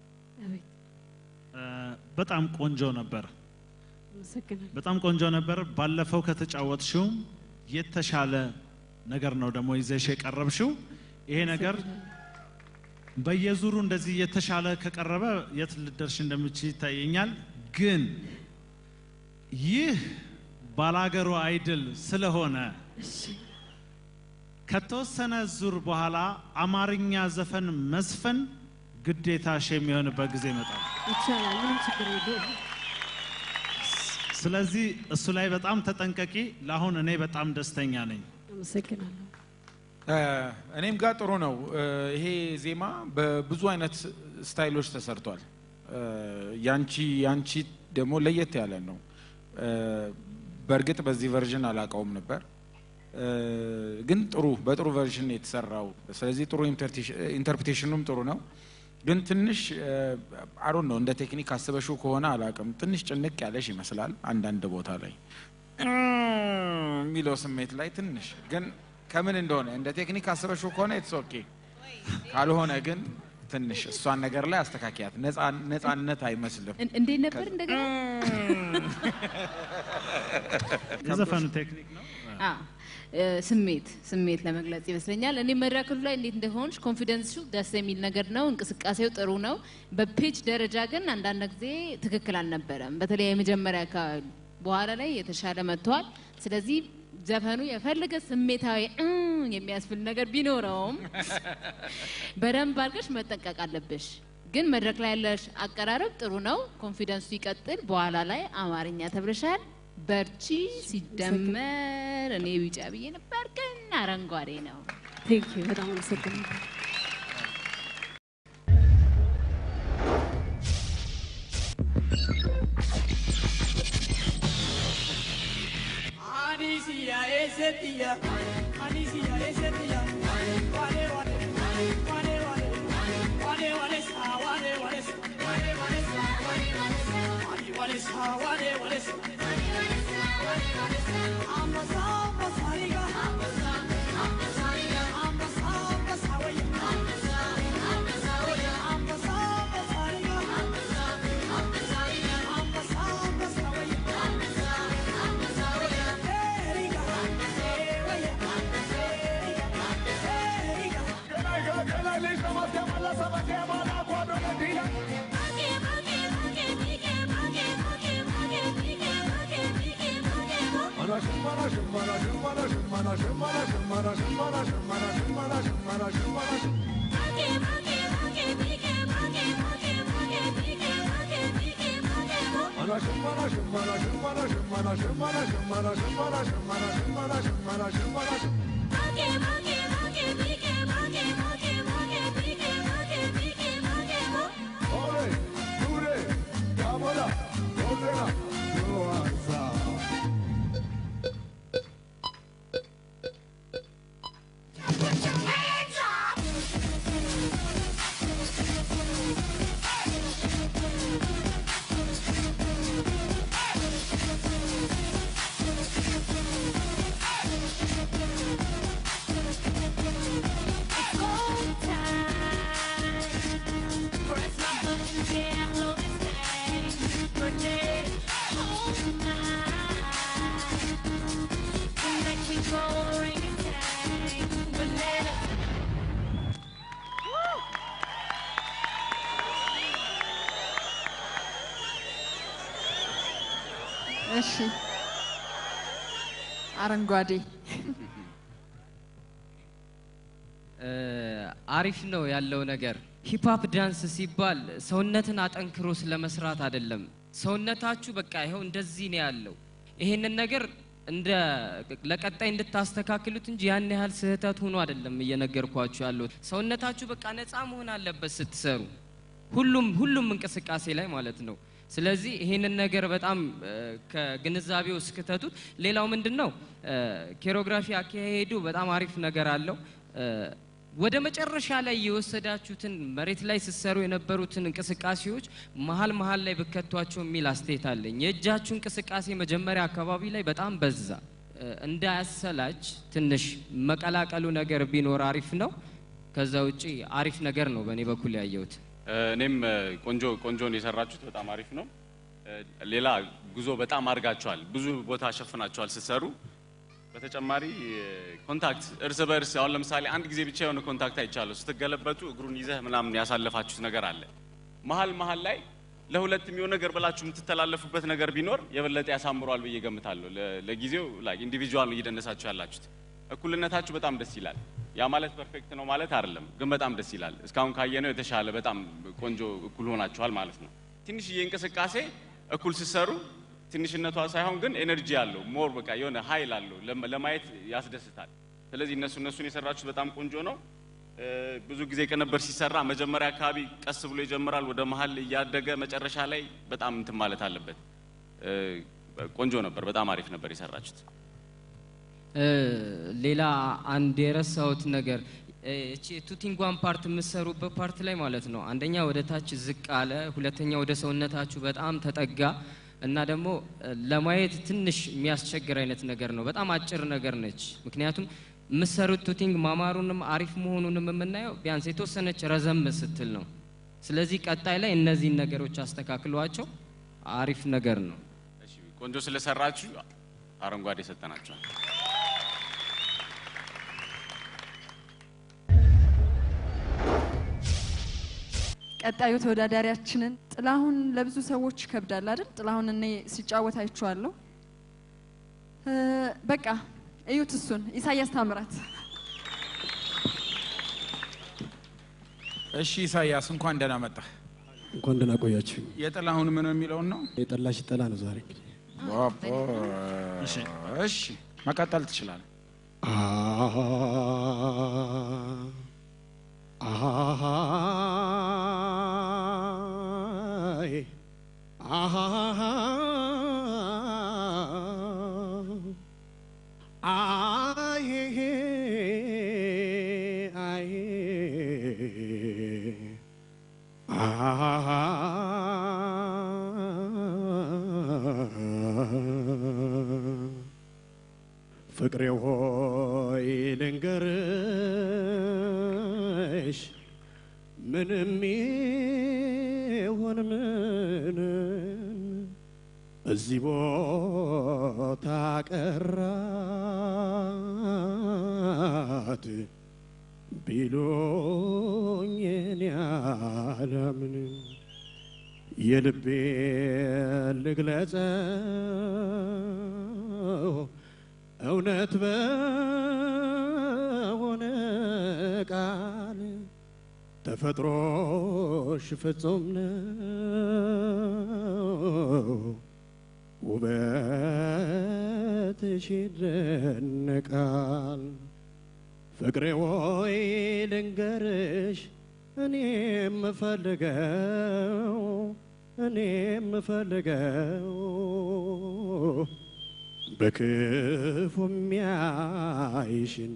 እ፣ በጣም ቆንጆ ነበር። አመሰግናለሁ። በጣም ቆንጆ ነበር። ባለፈው ከተጫወትሽው የተሻለ ነገር ነው ደግሞ ይዘሽ የቀረብሽው። ይሄ ነገር በየዙሩ እንደዚህ የተሻለ ከቀረበ የት ልደርሽ እንደምችል ይታየኛል። ግን ይህ ባላገሩ አይድል ስለሆነ ከተወሰነ ዙር በኋላ አማርኛ ዘፈን መስፈን ግዴታሽ የሚሆንበት ጊዜ ይመጣል። ይቻላል፣ ምንም ችግር የለውም። ስለዚህ እሱ ላይ በጣም ተጠንቀቂ። ለአሁን እኔ በጣም ደስተኛ ነኝ። አመሰግናለሁ። እ፣ እኔም ጋር ጥሩ ነው። እ፣ ይሄ ዜማ በብዙ አይነት ስታይሎች ተሰርቷል። እ፣ ያንቺ ያንቺ ደግሞ ለየት ያለ ነው። እ፣ በእርግጥ በዚህ ቨርዥን አላውቀውም ነበር እ፣ ግን ጥሩ በጥሩ ቨርዥን ነው የተሰራው። ስለዚህ ጥሩ ኢንተርፕሬቴሽኑም ጥሩ ነው። ግን ትንሽ አሮን ነው እንደ ቴክኒክ አስበሽው ከሆነ አላውቅም፣ ትንሽ ጭንቅ ያለሽ ይመስላል አንዳንድ ቦታ ላይ የሚለው ስሜት ላይ ትንሽ ግን ከምን እንደሆነ እንደ ቴክኒክ አስበሽው ከሆነ ኢትስ ኦኬ፣ ካልሆነ ግን ትንሽ እሷን ነገር ላይ አስተካኪያት። ነፃ- ነፃነት አይመስልም። እን- እንዴት ነበር እንደገና? የዘፈኑ ቴክኒክ ነው። አ፣ እ፣ ስሜት ስሜት ለመግለጽ ይመስለኛል። እኔ መድረክሉ ላይ እንዴት እንደሆንሽ ኮንፊደንሱ ደስ የሚል ነገር ነው። እንቅስቃሴው ጥሩ ነው። በፔች ደረጃ ግን አንዳንድ ጊዜ ትክክል አልነበረም። በተለይ የመጀመሪያ አካባቢ፣ በኋላ ላይ የተሻለ መጥተዋል። ስለዚህ ዘፈኑ የፈለገ ስሜታዊ እ የሚያስብል ነገር ቢኖረውም በደንብ አድርገሽ መጠንቀቅ አለብሽ። ግን መድረክ ላይ ያለሽ አቀራረብ ጥሩ ነው። ኮንፊደንሱ ይቀጥል። በኋላ ላይ አማርኛ ተብለሻል። በርቺ። ሲደመር እኔ ቢጫ ብዬ ነበር፣ ግን አረንጓዴ ነው። ቴንክ ዩ በጣም አመሰግናለሁ። Anisia esetia, Anisia esetia, wale wale, wale wale, wale wale sa, wale wale sa, wale wale sa, wale wale sa, wale wale sa, wale wale sa, wale wale sa, wale wale sa, ambasa ambasariga, ambasa ambasariga, ambasa ambasawaya, ambasa ambasawaya, ambasa ambasariga, ambasa ambasariga, ambasa ambasawaya, ambasa ambasawaya. እሺ አረንጓዴ አሪፍ ነው ያለው ነገር። ሂፕሀፕ ዳንስ ሲባል ሰውነትን አጠንክሮ ስለመስራት አይደለም። ሰውነታችሁ በቃ ይኸው እንደዚህ ነው ያለው። ይሄንን ነገር እንደ ለቀጣይ እንድታስተካክሉት እንጂ ያን ያህል ስህተት ሆኖ አይደለም እየነገርኳችሁ ያለሁት። ሰውነታችሁ በቃ ነፃ መሆን አለበት ስትሰሩ፣ ሁሉም ሁሉም እንቅስቃሴ ላይ ማለት ነው። ስለዚህ ይሄንን ነገር በጣም እ፣ ከግንዛቤው እስክተቱት። ሌላው ምንድን ነው እ፣ ኬሮግራፊ አካሄዱ በጣም አሪፍ ነገር አለው። እ፣ ወደ መጨረሻ ላይ የወሰዳችሁትን መሬት ላይ ስትሰሩ የነበሩትን እንቅስቃሴዎች መሀል መሀል ላይ ብከቷቸው የሚል አስተያየት አለኝ። የእጃችሁ እንቅስቃሴ መጀመሪያ አካባቢ ላይ በጣም በዛ። እ፣ እንዳያሰላች ትንሽ መቀላቀሉ ነገር ቢኖር አሪፍ ነው። ከዛ ውጪ አሪፍ ነገር ነው በእኔ በኩል ያየሁት። እኔም እ፣ ቆንጆ ቆንጆን የሰራችሁት በጣም አሪፍ ነው። እ፣ ሌላ ጉዞ በጣም አድርጋችኋል፣ ብዙ ቦታ ሸፍናችኋል ስትሰሩ። በተጨማሪ እ፣ ኮንታክት እርስ በእርስ አሁን ለምሳሌ አንድ ጊዜ ብቻ የሆነ ኮንታክት አይቻለሁ። ስትገለበጡ እግሩን ይዘህ ምናምን ያሳለፋችሁት ነገር አለ። መሀል መሀል ላይ ለሁለት የሚሆን ነገር ብላችሁ የምትተላለፉበት ነገር ቢኖር የበለጠ ያሳምሯል ብዬ ገምታለሁ። ለ- ለጊዜው ላይ ኢንዲቪጁዋል ነው እየደነሳችሁ ያላችሁት። እኩልነታችሁ በጣም ደስ ይላል። ያ ማለት ፐርፌክት ነው ማለት አይደለም፣ ግን በጣም ደስ ይላል። እስካሁን ካየነው የተሻለ በጣም ቆንጆ እኩል ሆናችኋል ማለት ነው። ትንሽዬ እንቅስቃሴ እኩል ስትሰሩ ትንሽነቷ ሳይሆን ግን ኤነርጂ አለው ሞር በቃ የሆነ ኃይል አለው ለም- ለማየት ያስደስታል። ስለዚህ እነሱ እነሱን የሰራችሁት በጣም ቆንጆ ነው። እ፣ ብዙ ጊዜ ቅንብር ሲሰራ መጀመሪያ አካባቢ ቀስ ብሎ ይጀምራል፣ ወደ መሀል እያደገ መጨረሻ ላይ በጣም እንትን ማለት አለበት። እ፣ ቆንጆ ነበር፣ በጣም አሪፍ ነበር የሰራችሁት። እ፣ ሌላ አንድ የረሳሁት ነገር እ፣ እቺ ቱቲንጓን ፓርት የምትሰሩበት ፓርት ላይ ማለት ነው። አንደኛ ወደ ታች ዝቅ አለ፣ ሁለተኛ ወደ ሰውነታችሁ በጣም ተጠጋ እና ደግሞ እ፣ ለማየት ትንሽ የሚያስቸግር አይነት ነገር ነው። በጣም አጭር ነገር ነች። ምክንያቱም የምትሰሩት ቱቲንግ ማማሩንም አሪፍ መሆኑንም የምናየው ቢያንስ የተወሰነች ረዘም ስትል ነው። ስለዚህ ቀጣይ ላይ እነዚህን ነገሮች አስተካክሏቸው አሪፍ ነገር ነው። እሺ፣ ቆንጆ ስለሰራችሁ አረንጓዴ ሰጠናችኋል። ቀጣዩ ተወዳዳሪያችንን ጥላሁን ለብዙ ሰዎች ይከብዳል አይደል? ጥላሁን እኔ ሲጫወት አይቼዋለሁ። እ፣ በቃ እዩት እሱን ኢሳያስ ታምራት እሺ ኢሳያስ እንኳን ደህና መጣህ። እንኳን ደህና ቆያችሁ። የጥላሁን ምን የሚለውን ነው? የጠላሽ ጠላ ነው ዛሬ። ባቦ፣ እሺ መቀጠል ትችላለህ። አይ አይ አይ ፍቅሬ ሆይ ልንገርሽ ምንም ይሁን ምን እዚህ ቦታ ቀራት ቢሉኝ እኔ አላምንም። የልቤን ልግለጸው እውነት በሆነ ቃል ተፈጥሮሽ ፍጹም ነው፣ ውበትሽ ይደነቃል። ፍቅሬ ወይ ልንገርሽ እኔ የምፈልገው እኔ የምፈልገው በክፉ የሚያይሽን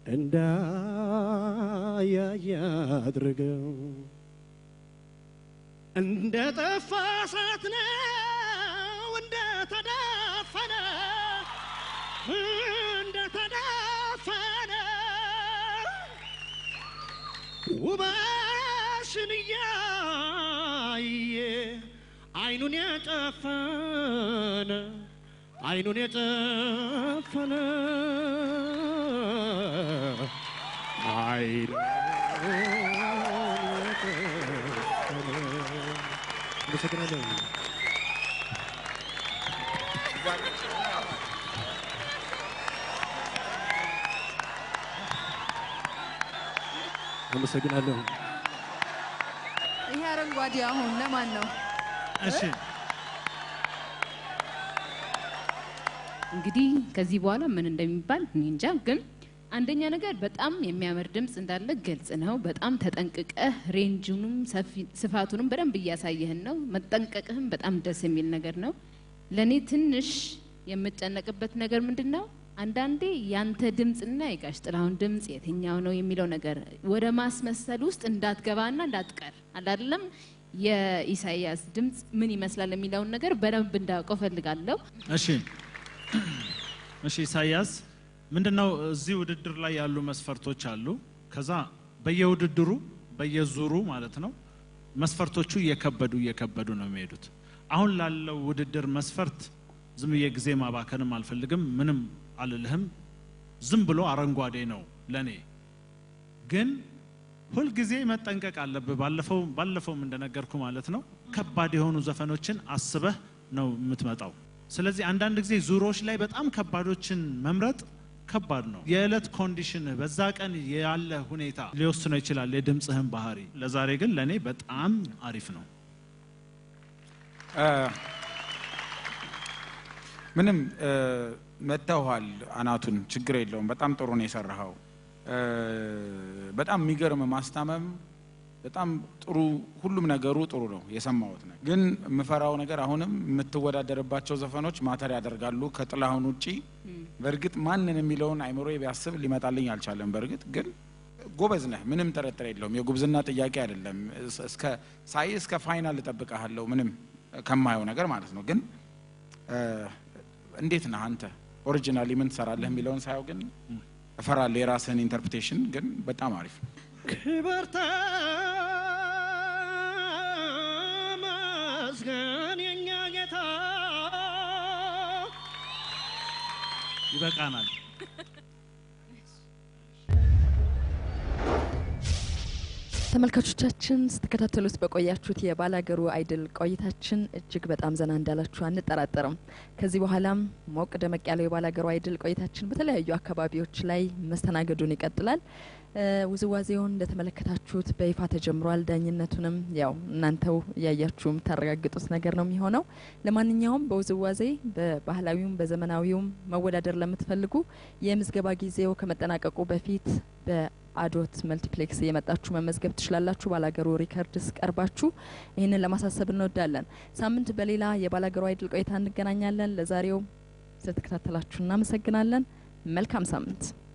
እንዳያይ አድርገው እንደ ጠፋ እሳት ነው እንደ ተዳፈነ እንደ ተዳፈነ ውበትሽን እያየ አይኑን የጨፈነ አይኑን የጨፈነ አይኑን የጨፈነ አመሰግናለሁ። አመሰግናለሁ። ይሄ አረንጓዴ አሁን ለማን ነው? እሺ እንግዲህ ከዚህ በኋላ ምን እንደሚባል እኔ እንጃ። ግን አንደኛ ነገር በጣም የሚያምር ድምፅ እንዳለ ግልጽ ነው። በጣም ተጠንቅቀህ ሬንጁንም ሰፊ- ስፋቱንም በደንብ እያሳየህን ነው። መጠንቀቅህም በጣም ደስ የሚል ነገር ነው። ለእኔ ትንሽ የምጨነቅበት ነገር ምንድን ነው? አንዳንዴ ያንተ ድምፅና የጋሽ ጥላሁን ድምፅ የትኛው ነው የሚለው ነገር ወደ ማስመሰል ውስጥ እንዳትገባና እንዳትቀር አላለም። የኢሳያስ ድምፅ ምን ይመስላል የሚለውን ነገር በደንብ እንዳውቀው ፈልጋለሁ። እሺ እሺ ኢሳያስ ምንድነው እዚህ ውድድር ላይ ያሉ መስፈርቶች አሉ። ከዛ በየውድድሩ በየዙሩ ማለት ነው መስፈርቶቹ እየከበዱ እየከበዱ ነው የሚሄዱት። አሁን ላለው ውድድር መስፈርት ዝም ብዬ ጊዜ ማባከንም አልፈልግም፣ ምንም አልልህም። ዝም ብሎ አረንጓዴ ነው ለኔ። ግን ሁልጊዜ መጠንቀቅ አለብህ። ባለፈው ባለፈውም እንደነገርኩ ማለት ነው ከባድ የሆኑ ዘፈኖችን አስበህ ነው የምትመጣው። ስለዚህ አንዳንድ ጊዜ ዙሮች ላይ በጣም ከባዶችን መምረጥ ከባድ ነው። የዕለት ኮንዲሽን በዛ ቀን ያለ ሁኔታ ሊወስነው ይችላል የድምፅህን ባህሪ። ለዛሬ ግን ለእኔ በጣም አሪፍ ነው። ምንም እ፣ መተውሃል አናቱን ችግር የለውም። በጣም ጥሩ ነው የሰራኸው። እ፣ በጣም የሚገርም ማስታመም፣ በጣም ጥሩ ሁሉም ነገሩ ጥሩ ነው የሰማሁት ነው። ግን የምፈራው ነገር አሁንም የምትወዳደርባቸው ዘፈኖች ማተር ያደርጋሉ ከጥላሁን ውጪ። በእርግጥ ማንን የሚለውን አይምሮ ቢያስብ ሊመጣልኝ አልቻለም። በእርግጥ ግን ጎበዝ ነህ፣ ምንም ጥርጥር የለውም። የጉብዝና ጥያቄ አይደለም። እስ- እስከ ሳይ እስከ ፋይናል እጠብቅሃለሁ፣ ምንም ከማየው ነገር ማለት ነው። ግን እ፣ እንዴት ነህ አንተ ኦሪጂናሊ ምን ትሰራለህ የሚለውን ሳየው ግን እፈራለሁ የራስህን ኢንተርፕሬቴሽን። ግን በጣም አሪፍ ነው። ክብር ተመስገን የኛ ጌታ ይበቃናል። ተመልካቾቻችን ስትከታተሉት በቆያችሁት የባላገሩ አይድል ቆይታችን እጅግ በጣም ዘና እንዳላችሁ አንጠራጠርም። ከዚህ በኋላም ሞቅ ደመቅ ያለው የባላገሩ አይድል ቆይታችን በተለያዩ አካባቢዎች ላይ መስተናገዱን ይቀጥላል። እ፣ ውዝዋዜውን እንደተመለከታችሁት በይፋ ተጀምሯል። ዳኝነቱንም ያው እናንተው እያያችሁ የምታረጋግጡት ነገር ነው የሚሆነው። ለማንኛውም በውዝዋዜ በባህላዊውም በዘመናዊውም መወዳደር ለምትፈልጉ የምዝገባ ጊዜው ከመጠናቀቁ በፊት በአዶት መልቲፕሌክስ እየመጣችሁ መመዝገብ ትችላላችሁ። ባላገሩ ሪከርድስ ቀርባችሁ ይህንን ለማሳሰብ እንወዳለን። ሳምንት በሌላ የባላገሩ አይድል ቆይታ እንገናኛለን። ለዛሬው ስለተከታተላችሁ እናመሰግናለን። መልካም ሳምንት